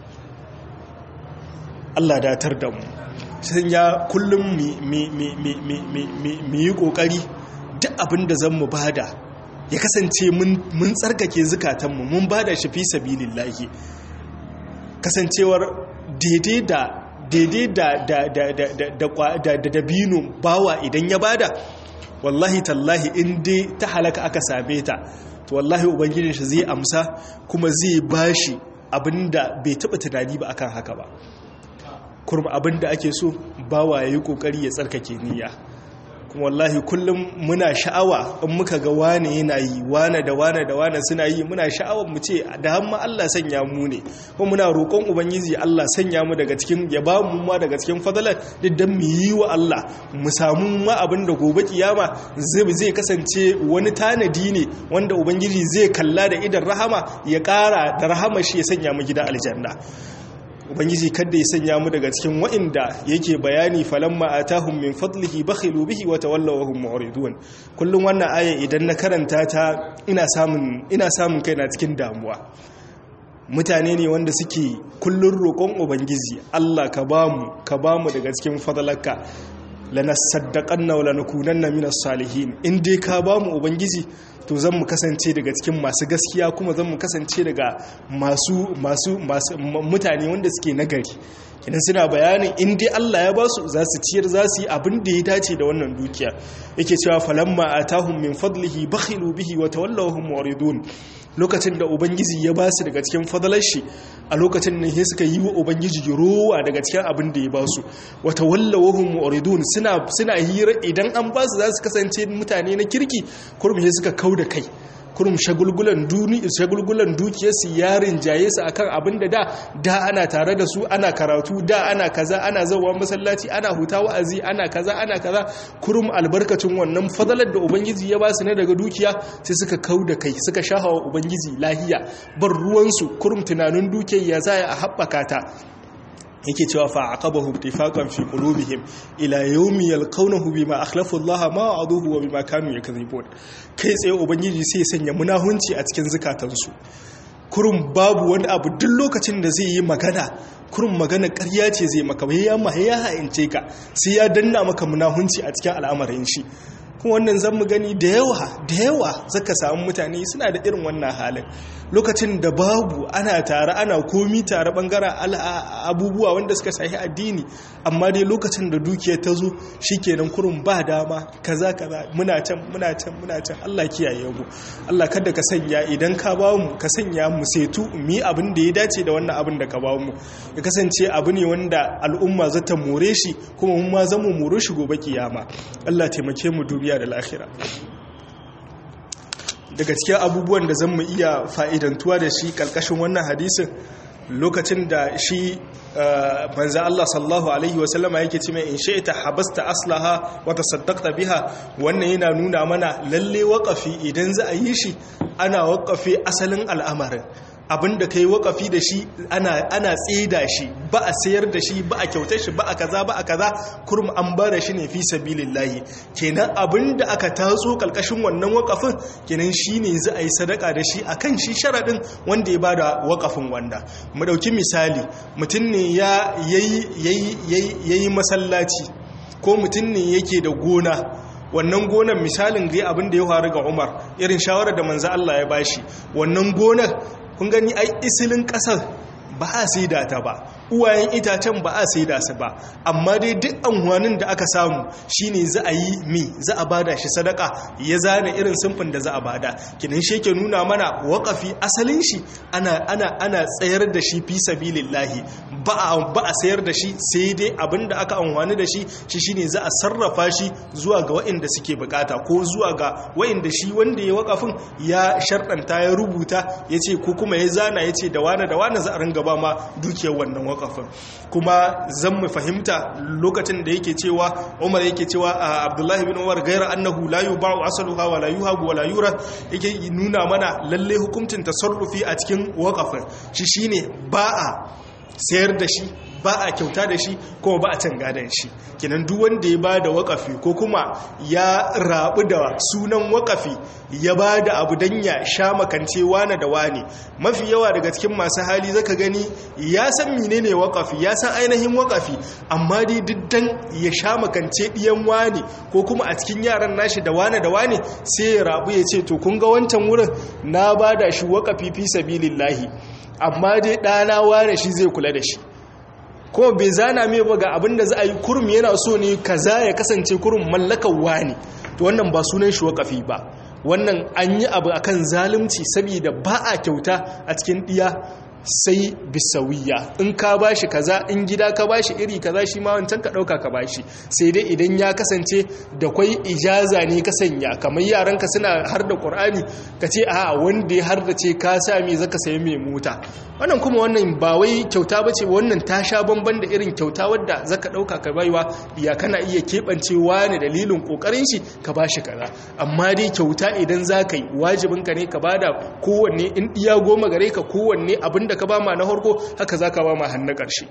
Allah datar da mu sanya kullum mu yi kokari duk abin da zan mu bada ya kasance mun tsarkake zukatanmu mun bada shi fi sabilillahi kasancewar daidai da daidai da da dabino bawa idan ya bada wallahi tallahi in dai ta halaka aka same ta to wallahi ubangijin shi zai amsa kuma zai bashi abinda bai taba tunani ba akan haka ba kurma abinda ake so bawa yayi kokari ya tsarkake niyya kuma wallahi kullum muna sha'awa in muka ga wane yana yi wane da wane da wane suna yi muna sha'awar mu ce da hamma Allah sanya mu ne kuma muna roƙon ubangiji Allah sanya mu daga cikin ya ba mu ma daga cikin fadalar duk dan mu yi wa Allah mu samu ma abin da gobe kiyama zai zai kasance wani tanadi ne wanda ubangiji zai kalla da idan rahama ya ƙara da rahama shi ya sanya mu gida aljanna ubangiji kada ya sanya mu daga cikin wa'inda yake bayani falamma atahum min fadlihi bakhilu bihi wa tawallaw wa hum mu'ridun kullum wannan aya idan na karanta ta ina samun ina samun kaina cikin damuwa mutane ne wanda suke kullun roƙon ubangiji Allah ka bamu ka bamu daga cikin fadlaka lanasaddaqanna wa lanakunanna minas salihin in dai ka bamu ubangiji to zan mu kasance daga cikin masu gaskiya kuma zan mu kasance daga masu masu masu mutane wanda suke nagari idan suna bayanin in dai Allah ya ba su za su ciyar za su yi abin da ya dace da wannan dukiya yake cewa falamma atahum min fadlihi bakhilu bihi wa tawallaw hum muridun lokacin da ubangiji ya ba su daga cikin fadalar shi a lokacin nan sai suka yi wa ubangiji rowa daga cikin abin da ya ba su wa tawallaw hum muridun suna suna hira idan an ba su za su kasance mutane na kirki kurum sai suka kauda kai kurum shagulgulan duni shagulgulan dukiyarsu yarin jaye su akan abin da da da ana tare da su ana karatu da ana kaza ana zawa masallaci ana huta wa'azi ana kaza ana kaza kurum albarkacin wannan fadalar da ubangiji ya ba su na daga dukiya sai suka kau da kai suka shahawa ubangiji lahiya bar ruwansu kurum tunanin dukiyar ya za a haɓaka ta yake cewa fa aqabahu ittifaqan fi qulubihim ila yawmi yalqawnahu bima akhlafa Allah ma wa'aduhu wa bima kanu yakzibun kai tsaye ubangiji sai ya sanya munahunci a cikin zukatansu kurum babu wani abu duk lokacin da zai yi magana kurum magana ƙarya ce zai maka bai ya mahe ya ha'ince ka sai ya danna maka munahunci a cikin al'amarin shi kuma wannan zan mu gani da yawa da yawa zaka samu mutane suna da irin wannan halin lokacin da babu ana tare ana komi tare bangaren abubuwa wanda suka sahi addini amma dai lokacin da dukiyar ta zo shikenan kurun ba dama kaza kaza muna can muna can muna can Allah kiyaye mu Allah kada ka sanya idan ka ba mu ka sanya mu setu mu yi abin da ya dace da wannan abin da ka ba mu ya kasance abu ne wanda al'umma za ta more shi kuma mun ma zamu more shi gobe kiyama Allah taimake mu duniya da lahira daga cikin abubuwan da zan mu iya fa'idantuwa da shi ƙarƙashin wannan hadisin lokacin da shi manzo Allah sallallahu alaihi wasallama yake ce mai in shi'ta habasta aslaha wa tasaddaqta biha wannan yana nuna mana lalle waƙafi idan za a yi shi ana waƙafi asalin al'amarin abinda kai wakafi da shi ana ana tsida shi ba a sayar da shi ba a kyautar shi ba a kaza ba a kaza kurum an bara shi ne fi sabilillahi kenan abinda aka taso kalkashin wannan wakafin kenan shine za a yi sadaka da shi akan shi sharadin wanda ya bada wakafin wanda mu dauki misali mutum ne ya yayi yayi yayi masallaci ko mutum ne yake da gona wannan gonar misalin gai abin da ya faru ga Umar irin shawarar da manzo Allah ya bashi wannan gonar kun gani ai isilin kasar ba a saida ta ba uwayen itacen ba a saida su ba amma dai duk amfanin da aka samu shine za a yi mi za a bada shi sadaka ya zana irin simfin da za a bada kidan shi yake nuna mana waqafi asalin shi ana ana ana tsayar da shi fi sabilillahi ba a ba a sayar da shi sai dai abinda aka amfani da shi shi shine za a sarrafa shi zuwa ga waɗanda suke bukata ko zuwa ga waɗanda shi wanda ya waqafin ya sharɗanta ya rubuta yace ko kuma ya zana yace da wani da wani za a ringa ba ma dukiyar wannan wakafin kuma zan mu fahimta lokacin da yake cewa umar yake cewa a abdullahi bin umar gaira annahu la yuba'u asaluha wa la yuhabu wa la yura yake nuna mana lalle hukuncin tasarrufi a cikin wakafin shi shine ba a sayar da shi ba a kyauta da shi kuma ba a can gadon shi kenan duk wanda ya ba da wakafi ko kuma ya rabu da sunan wakafi ya ba da abu don ya sha makance wane da wane mafi yawa daga cikin masu hali zaka gani ya san menene wakafi ya san ainihin wakafi amma dai diddan ya sha makance ɗiyan wane ko kuma a cikin yaran nashi da wane da wane sai ya rabu ya ce to kun ga wancan wurin na ba da shi wakafi fi sabilillahi amma dai ɗana wane shi zai kula da shi ko bai zana mai ba ga abin da za a yi kurum yana so ne kaza ya kasance kurum mallakar wani to wannan ba sunan shi wakafi ba wannan an yi abu akan zalunci saboda ba a kyauta a cikin ɗiya sai bisawiya in ka bashi kaza in gida ka bashi iri kaza shi ma wancan ka dauka ka bashi sai dai idan ya kasance da kwai ijaza ne ka sanya kamar yaran ka suna har da qur'ani ka ce a wanda ya har da ce ka sa me zaka sayi mai mota wannan kuma wannan ba wai kyauta bace wannan ta sha bamban da irin kyauta wadda zaka dauka ka baiwa ya kana iya kebancewa ne dalilin kokarin shi ka bashi kaza amma dai kyauta idan zaka yi wajibin ka ne ka bada kowanne in iya goma gare ka kowanne abinda da ka ba ma na harko haka za ka ba ma hannun ƙarshe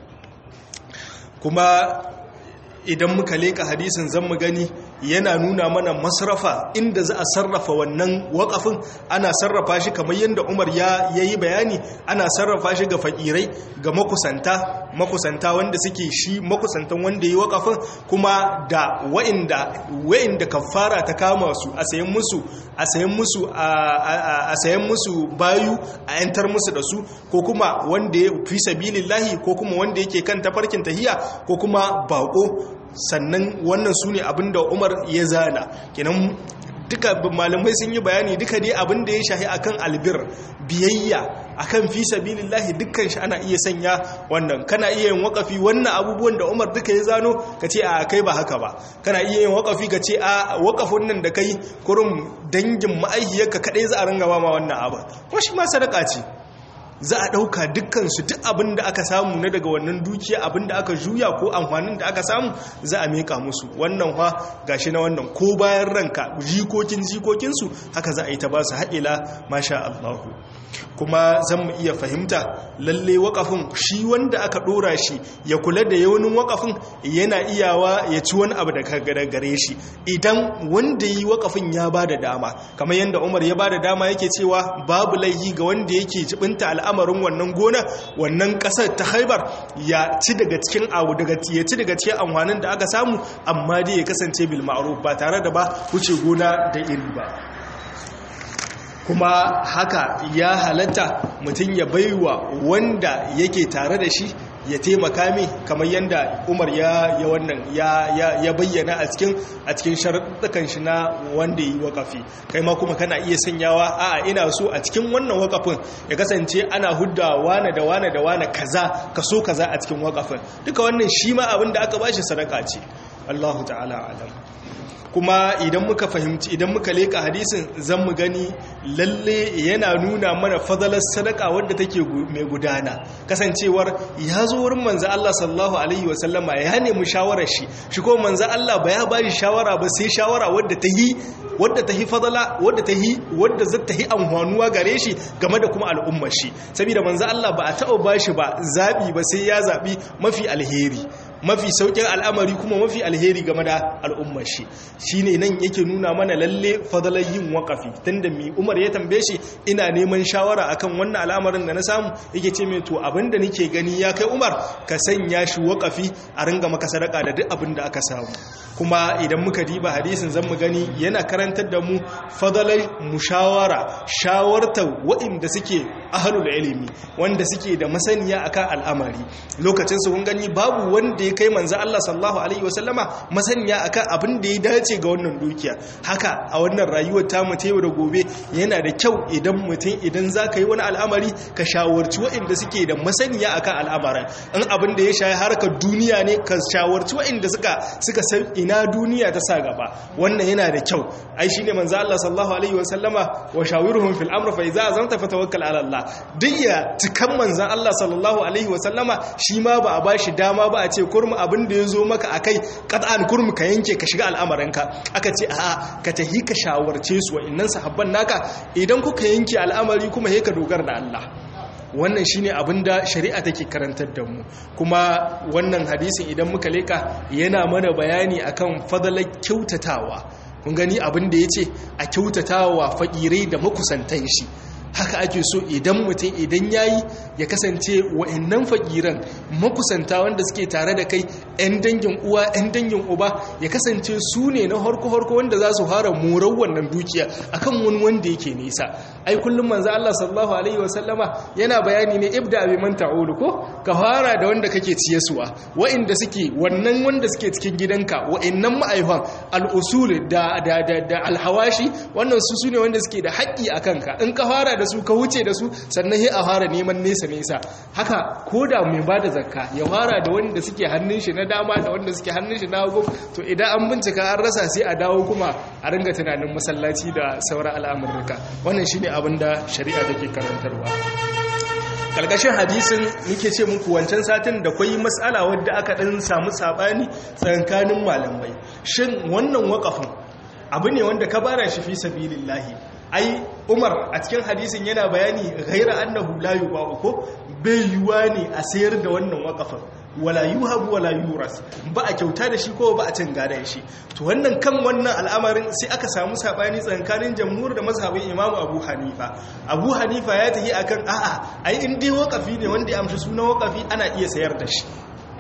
kuma idan muka leka hadisin zan mu gani yana nuna mana masrafa inda za a sarrafa wannan wakafin ana sarrafa shi kamar yadda umar ya yi bayani ana sarrafa shi ga fakirai ga makusanta makusanta wanda suke shi makusantan wanda yi wakafin kuma da wa'inda wa'inda kafara ta kama su a sayan musu a sayan musu a sayan musu bayu a yantar musu da su ko kuma wanda ya fi sabilillahi ko kuma wanda yake kan tafarkin tahiya ko kuma bako sannan wannan su ne abinda umar ya zana kenan duka malamai sun yi bayani duka dai abinda ya shahi akan albir biyayya akan fi sabilillahi dukkan shi ana iya sanya wannan kana iya yin wakafi wannan abubuwan da umar duka ya zano ka ce a kai ba haka ba kana iya yin wakafi ka ce a wakafin nan da kai kurum dangin ma'aihiyarka kadai za a ringa ma wannan abu ko shi ma sadaka ce za a ɗauka dukkansu duk abin da aka samu na daga wannan dukiya abin da aka juya ko amfanin da aka samu za a meka musu wannan ha gashi na wannan ko bayan ranka jikokin jikokinsu haka za a yi ta ba su haɗila masha Allahu kuma zan mu iya fahimta lalle wakafin shi wanda aka ɗora shi ya kula da yaunin wakafin yana iyawa ya ci wani abu da gare shi idan wanda yi wakafin ya ba da dama kamar yadda umar ya ba da dama yake cewa babu laihi ga wanda yake jibinta al'amarin wannan gona wannan ƙasar ta haibar ya ci daga cikin abu daga ya ci daga cikin amfanin da aka samu amma dai ya kasance bil ma'ruf ba tare da ba wuce gona da iri ba kuma haka ya halatta mutum ya baiwa wanda yake tare da shi ya taimaka mai kamar yadda umar ya ya wannan ya bayyana a cikin a cikin sharaɗukan shi na wanda yi wakafi kai ma kuma kana iya sanyawa a ina so a cikin wannan wakafin ya kasance ana hudda wane da wane da wane kaza kaso kaza a cikin wakafin duka wannan shi ma abin da aka bashi sadaka ce Allahu ta'ala alam kuma idan muka fahimci idan muka leka hadisin zan mu gani lalle yana nuna mana fadalar sadaka wadda take mai gudana kasancewar ya zo wurin manzo Allah sallallahu alaihi wasallama ya nemi shawarar shi shi ko manzo Allah ba ya bashi shawara ba sai shawara wadda ta yi wadda ta yi fadala wadda ta yi wadda za ta yi amfanuwa gare shi game da kuma al'ummar shi saboda manzo Allah ba a taɓa bashi ba zabi ba sai ya zabi mafi alheri mafi saukin al'amari kuma mafi alheri game da al'ummar shi shine nan yake nuna mana lalle fadalar yin wakafi tunda mai Umar ya tambaye shi ina neman shawara akan wannan al'amarin da na samu yake ce mai to abinda nake gani ya kai Umar ka sanya shi wakafi a ringa maka sadaka da duk abin da aka samu kuma idan muka diba hadisin zan mu gani yana karantar da mu fadalar mushawara shawartar waɗanda suke ahlul ilimi wanda suke da masaniya akan al'amari lokacin su kun gani babu wanda ya kai manzo Allah sallallahu alaihi wasallama masaniya akan abin da ya dace ga wannan dukiya haka a wannan rayuwar ta mu yau da gobe yana da kyau idan mutum idan zaka yi wani al'amari ka shawarci waɗanda suke da masaniya akan al'amarin in abin da ya shayi harkar duniya ne ka shawarci waɗanda suka suka san ina duniya ta sa gaba wannan yana da kyau ai shine manzo Allah sallallahu alaihi wasallama wa shawiruhum fil amr fa idza azamta fatawakkal ala Allah duk ya tukan manzon Allah sallallahu alaihi wasallama shi ma ba a bashi dama ba a ce kurmu abin da ya zo maka a kai ƙat'an kurmu ka yanke ka shiga al'amarinka aka ce a ka tahi ka shawarce su wa'innan sahabban naka idan kuka yanke al'amari kuma he ka dogara da Allah wannan shine abin da shari'a take karantar da mu kuma wannan hadisin idan muka leka yana mana bayani akan fadalar kyautatawa kun gani abin da yace a kyautatawa fakirai da makusantan shi haka ake so idan mutum idan yayi ya kasance wa'annan fakiran makusanta wanda suke tare da kai 'yan dangin uwa 'yan dangin uba ya kasance su ne na harko-harko wanda za su fara morar wannan dukiya akan wani wanda yake nisa ai kullum manzo Allah sallallahu alaihi wasallama yana bayani ne ibda bi man ta'ulu ko ka fara da wanda kake ciye suwa wa'inda suke wannan wanda suke cikin gidanka wa'annan ma'aifan al-usul da da da al-hawashi wannan su sune wanda suke da haƙƙi akan ka in ka fara da su ka wuce da su sannan sai a fara neman nesa nesa haka ko da mai bada zakka ya fara da wanda suke hannun shi na dama da wanda suke hannun shi na hagu to idan an bincika an rasa sai a dawo kuma a ringa tunanin masallaci da sauran al'amurka wannan shine abin da shari'a take karantarwa kalkashin hadisin nike ce muku wancan satin da kwai matsala wadda aka ɗan samu saɓani tsakanin malamai shin wannan wakafin abu ne wanda ka bara shi fi sabilillahi ai umar a cikin hadisin yana bayani ghaira annahu la yuba'u ko bai yuwa ne a sayar da wannan wakafin wala yuhabu wala yuras ba a kyauta da shi ko ba a cin gadon shi to wannan kan wannan al'amarin sai aka samu sabani tsakanin jamhur da mazhabin imamu abu hanifa abu hanifa ya tafi akan a'a ai in dai wakafi ne wanda ya amshi sunan wakafi ana iya sayar da shi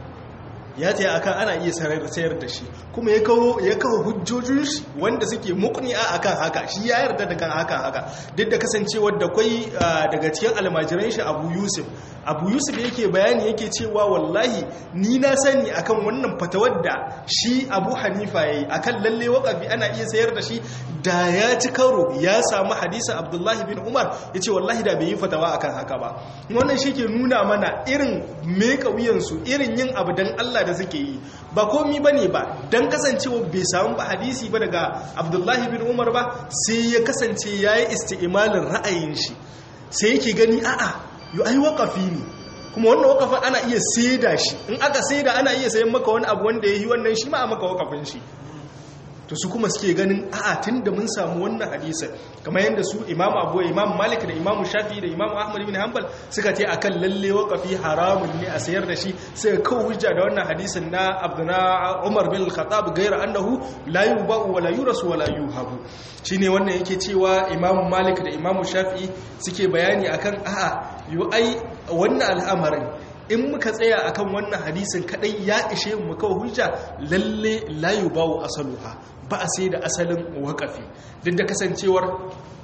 ya ce akan ana iya sayar da shi kuma ya kawo ya kawo hujjojin shi wanda suke mukni'a akan haka shi ya yarda da kan haka haka duk da kasancewar da kwai daga cikin almajiran shi Abu Yusuf Abu Yusuf yake bayani yake cewa wallahi ni na sani akan wannan fatawar da shi Abu Hanifa yayi akan lalle waqafi ana iya sayar da shi da ya ci karo ya samu hadisin Abdullah bin Umar yace wallahi da bai yi fatawa akan haka ba wannan shi ke nuna mana irin me kauyansu irin yin abu dan Allah da suke yi ba komi ba ne ba don kasancewa bai samu ba hadisi ba daga abdullahi bin umar ba sai ya kasance ya yi isti'imalin ra'ayin shi sai yake gani a'a yi ai wakafi ne kuma wannan wakafin ana iya saida shi in aka saida ana iya sayan maka wani abu wanda ya yi wannan shi ma a maka wakafin shi to su kuma suke ganin a'a tun da mun samu wannan hadisa kamar yadda su imamu abu imamu malik da imamu shafi da imamu ahmad bin hanbal suka ce akan lalle waqafi haramun ne a sayar da shi sai kawo hujja da wannan hadisin na abduna umar bin khattab gaira annahu la yubau wa la yurasu wa la yuhabu shine wannan yake cewa imamu malik da imamu shafi suke bayani akan a'a yu ai wannan al'amarin in muka tsaya akan wannan hadisin kadai ya ishe mu kawo hujja lalle la yubawu asaluha ba a sai da asalin wakafi duk da kasancewar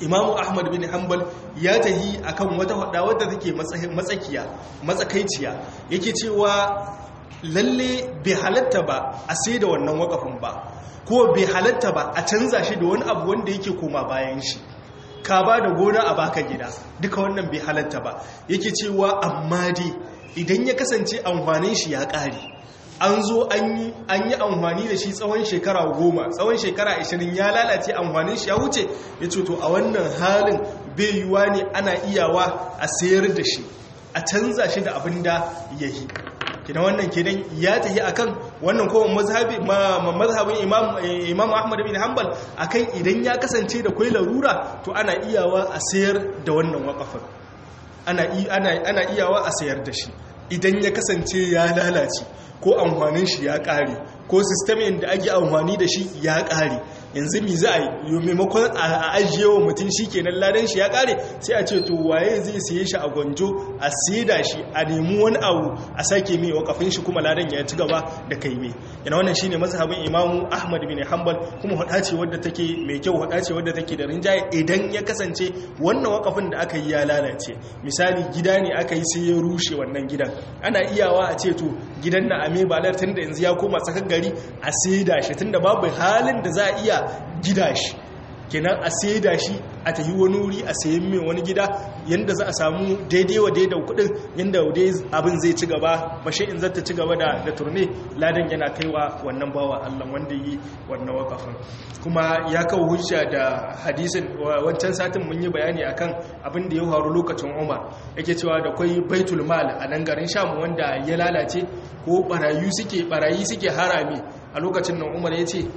imamu ahmad bin hanbal ya tahi akan wata hada wadda take matsakiya matsakaiciya yake cewa lalle bai halatta ba a sai da wannan wakafin ba ko bai halatta ba a canza shi da wani abu wanda yake koma bayan shi ka ba da gona a baka gida duka wannan bai halatta ba yake cewa amma dai idan ya kasance amfanin shi ya ƙare an zo an yi amfani da shi tsawon shekara goma tsawon shekara ashirin ya lalace amfanin shi ya wuce ya ce to a wannan halin bai yiwuwa ne ana iyawa a sayar da shi a canza shi da abin da ya yi kina wannan kenan ya tafi akan wannan kowa mazhabi mazhabin imam imam Ahmad bin Hanbal akan idan ya kasance da kai larura to ana iyawa a sayar da wannan wakafin ana ana ana iyawa a sayar da shi idan ya kasance ya lalace ko amfanin shi ya kare ko sistemin da ake amfani da shi ya kare yanzu mi za a yi maimakon a ajiye wa mutum shi kenan ladan shi ya kare sai a ce to waye zai siye shi a gwanjo a saida shi a nemi wani abu a sake mai wakafin shi kuma ladan ya ci gaba da kai mai yana wannan shine mazhabin imamu ahmad bin hanbal kuma hada ce wadda take mai kyau hada ce wadda take da rinjaye idan ya kasance wannan wakafin da aka yi ya lalace misali gida ne aka yi sai ya rushe wannan gidan ana iyawa a ce to gidan na ame balar tunda yanzu ya koma tsakar gari a saida shi tunda babu halin da za a iya gida shi kenan a saida shi a tafi wani wuri a sayan mai wani gida yadda za a samu daidai wa daidai kudin yadda dai abin zai ci gaba bashe in zata ci gaba da turne ladan yana kaiwa wannan bawa Allah wanda yi wannan wakafin kuma ya kawo hujja da hadisin wancan satin mun yi bayani akan abin da ya faru lokacin Umar yake cewa da kwai baitul mal a nan garin Sham wanda ya lalace ko barayu suke barayi suke harami a lokacin nan umar ya ce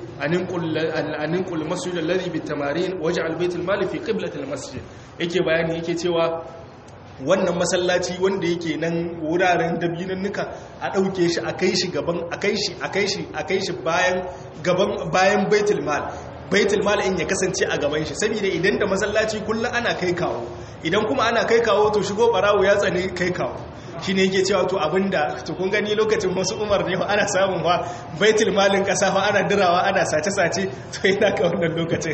anin kul masjid alladhi bit tamarin waj'al baitul mal fi qiblatil masjid yake bayani yake cewa wannan masallaci wanda yake nan wuraren dabinannuka a dauke shi a kai shi gaban a kai shi a kai shi a kai shi bayan gaban bayan baitul mal baitul mal in ya kasance a gaban shi saboda idan da masallaci kullum ana kai kawo idan kuma ana kai kawo to shigo barawo ya tsane kai kawo shi ne yake cewa to abinda to kun gani lokacin wasu umar ne ana samun wa baitul malin kasa fa ana dirawa ana sace-sace to yana ka wannan lokacin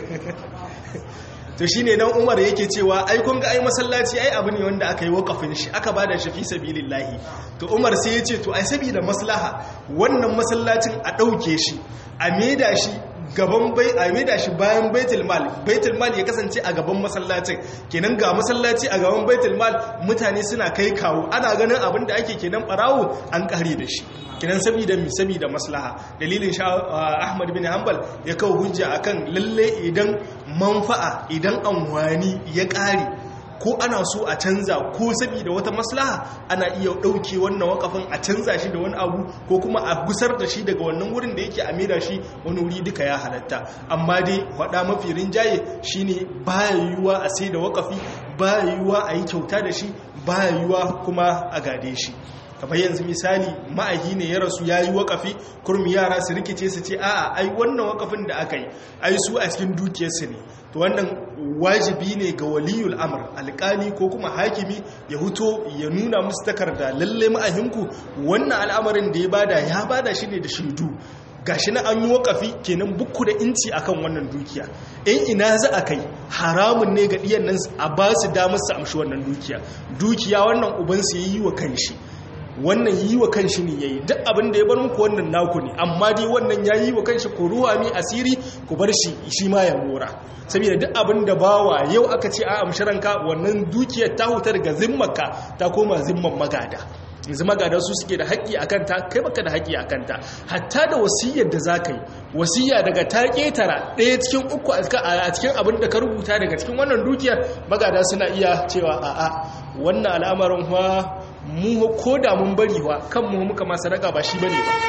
to shi ne nan umar yake cewa ai kun ga ai masallaci ai abu ne wanda aka yi wakafin shi aka ba da shafi sabilillahi to umar sai ya ce to ai sabida maslaha wannan masallacin a ɗauke shi a maida shi gaban bai a maida shi bayan baitul mal baitul mal ya kasance a gaban masallacin kenan ga masallaci a gaban baitul mal mutane suna kai kawo ana ganin abin da ake kenan barawo an kare da shi kenan saboda mi saboda maslaha dalilin sha Ahmad bin Hanbal ya kawo hujja akan lalle idan manfa'a idan anwani ya kare ko ana so a canza ko saboda wata maslaha ana iya ɗauke wannan wakafin a canza shi da wani abu ko kuma a gusar da shi daga wannan wurin da yake a mera shi wani wuri duka ya halatta amma dai faɗa mafi rinjaye shine baya yiwuwa a sai da wakafi baya yiwuwa a yi kyauta da shi baya yiwuwa kuma a gade shi kamar yanzu misali ma'ahi ne ya rasu ya yi wakafi kurmi yara su rikice su ce a'a ai wannan wakafin da aka yi ai su a cikin dukiyarsu ne to wannan wajibi ne ga waliyul amr alkali ko kuma hakimi ya huto ya nuna musu takarda lalle ma'ahinku wannan al'amarin da ya bada ya bada shi ne da shaidu gashi na an yi wakafi kenan bukku da inci akan wannan dukiya in ina za a kai haramun ne ga diyan nan a ba su damar su amshi wannan dukiya dukiya wannan ubansu ya yi wa kanshi wannan yi wa kanshi ne yayi duk abin da ya bar muku wannan naku ne amma dai wannan ya yi wa kanshi ku ruwa mi asiri ku bar shi shi ma ya mora saboda duk abin da bawa yau aka ce a amshi ranka wannan dukiyar ta huta daga zimmarka ta koma zimman magada yanzu magada su suke da haƙƙi a kanta kai baka da haƙƙi a kanta hatta da wasiyar da za ka yi wasiya daga ta ƙetara ɗaya cikin uku a cikin abin da ka rubuta daga cikin wannan dukiyar magada suna iya cewa a'a wannan al'amarin wa mu ko da mun bari wa kan mu muka ma sadaka ba shi bane ba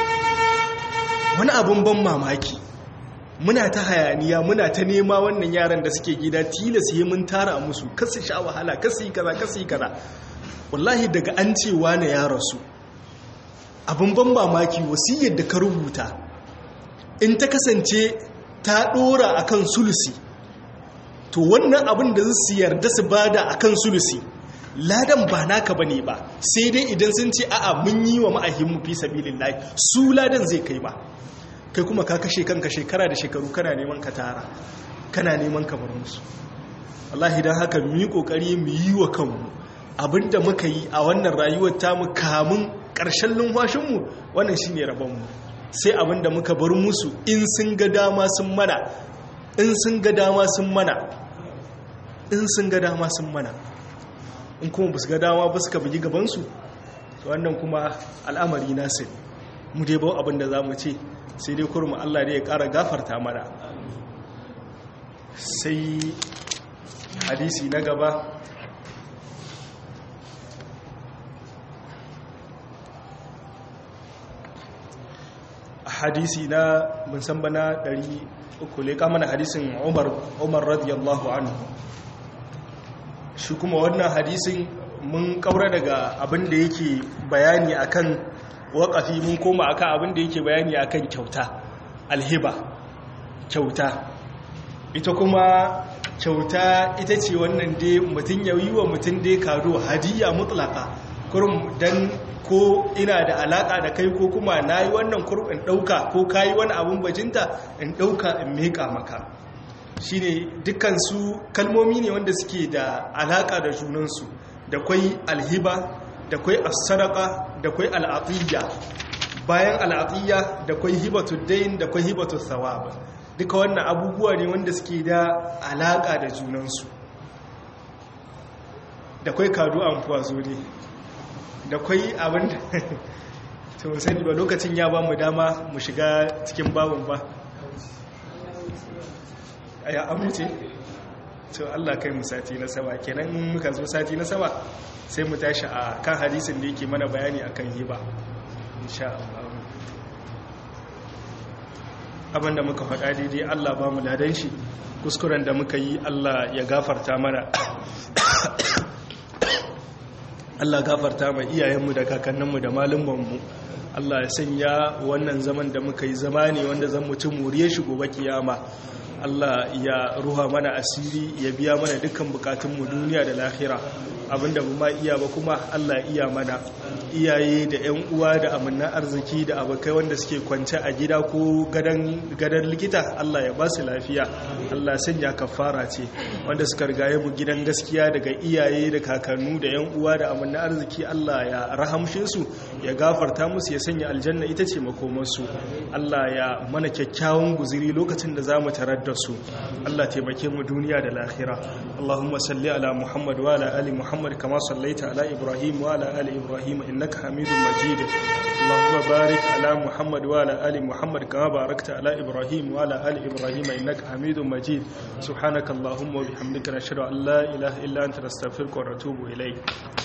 wani abun ban mamaki muna ta hayaniya muna ta nema wannan yaran da suke gida tilas yi mun tara musu kasu sha wahala kasu yi kaza kasu yi kaza wallahi daga an ce wane ya rasu abin ban mamaki wasiyar da ka rubuta in ta kasance ta dora akan sulusi to wannan abin da su yarda su bada akan sulusi ladan ba naka bane ba sai dai idan sun ce a'a mun yi wa ma'ahinmu fi sabilillahi su ladan zai kai ba kai kuma ka kashe kanka shekara da shekaru kana neman ka tara kana neman ka bar musu wallahi dan haka mu yi kokari mu yi wa kanmu abinda muka yi a wannan rayuwar tamu kamun ƙarshen lumfashinmu wannan shine rabonmu sai abinda muka bar musu in sun ga dama sun mana in sun ga dama sun mana in sun ga dama sun mana in kuma ba su ga dama ba suka bugi gabansu wannan kuma al'amari nasu mu dai bau abinda za mu ce sai dai kurma Allah da ya ƙara gafarta mana sai hadisi na gaba hadisi na mun san bana 300 leka mana hadisin Umar Umar radiyallahu anhu shi kuma wannan hadisin mun kaura daga abin da yake bayani akan waƙafi mun koma akan abin da yake bayani akan kyauta alhiba kyauta ita kuma kyauta ita ce wannan dai mutum ya yi wa mutum dai kado hadiyya mutlaka kurum dan ko ina da alaka da kai ko kuma na yi wannan kurum in ɗauka ko ka yi wani abin bajinta in ɗauka in meƙa maka shi ne dukansu kalmomi ne wanda suke da alaka da junansu da kwai alhiba da kwai asaraka da kwai al'atiyya bayan al'atiyya da kwai hibatu dain da kwai hibatu thawab duka wannan abubuwa ne wanda suke da alaƙa da junansu da kwai kado an fuwazo ne da kwai abin da ta sani ba lokacin ya ba mu dama mu shiga cikin babin ba a ya amince to Allah kai mu sati na sama kenan muka zo sati na sama sai mu tashi a kan hadisin da yake mana bayani akan hiba insha Allah abinda muka faɗa daidai Allah ba mu ladan shi kuskuren da muka yi Allah ya gafarta mana Allah gafarta mai iyayenmu da kakanninmu da malumanmu Allah ya sanya wannan zaman da muka yi zama ne wanda zan mutum muriye shi gobe kiyama Allah ya ruha mana asiri ya biya mana dukkan bukatunmu duniya da lahira abinda ba ma iya ba kuma Allah iya mana iyaye da 'yan uwa da amannan arziki da abokai wanda suke kwance a gida ko gadon likita Allah ya ba su lafiya Allah sanya kafara ce wanda suka rigaye mu gidan gaskiya daga iyaye da kakannu da 'yan uwa da amannan arziki Allah ya rahamshe su ya gafarta musu ya sanya aljanna ita ce makomarsu Allah ya mana kyakkyawan guziri lokacin da za mu tarar da su Allah taimake mu duniya da lahira Allahumma salli ala Muhammad wa ala ali Muhammad kama sallaita ala Ibrahim wa ala ali Ibrahim innaka Hamidum Majid Allahumma barik ala Muhammad wa ala ali Muhammad kama barakta ala Ibrahim wa ala ali Ibrahim innaka Hamidum Majid subhanaka Allahumma wa bihamdika nashhadu an la ilaha illa anta nastaghfiruka wa natubu ilayk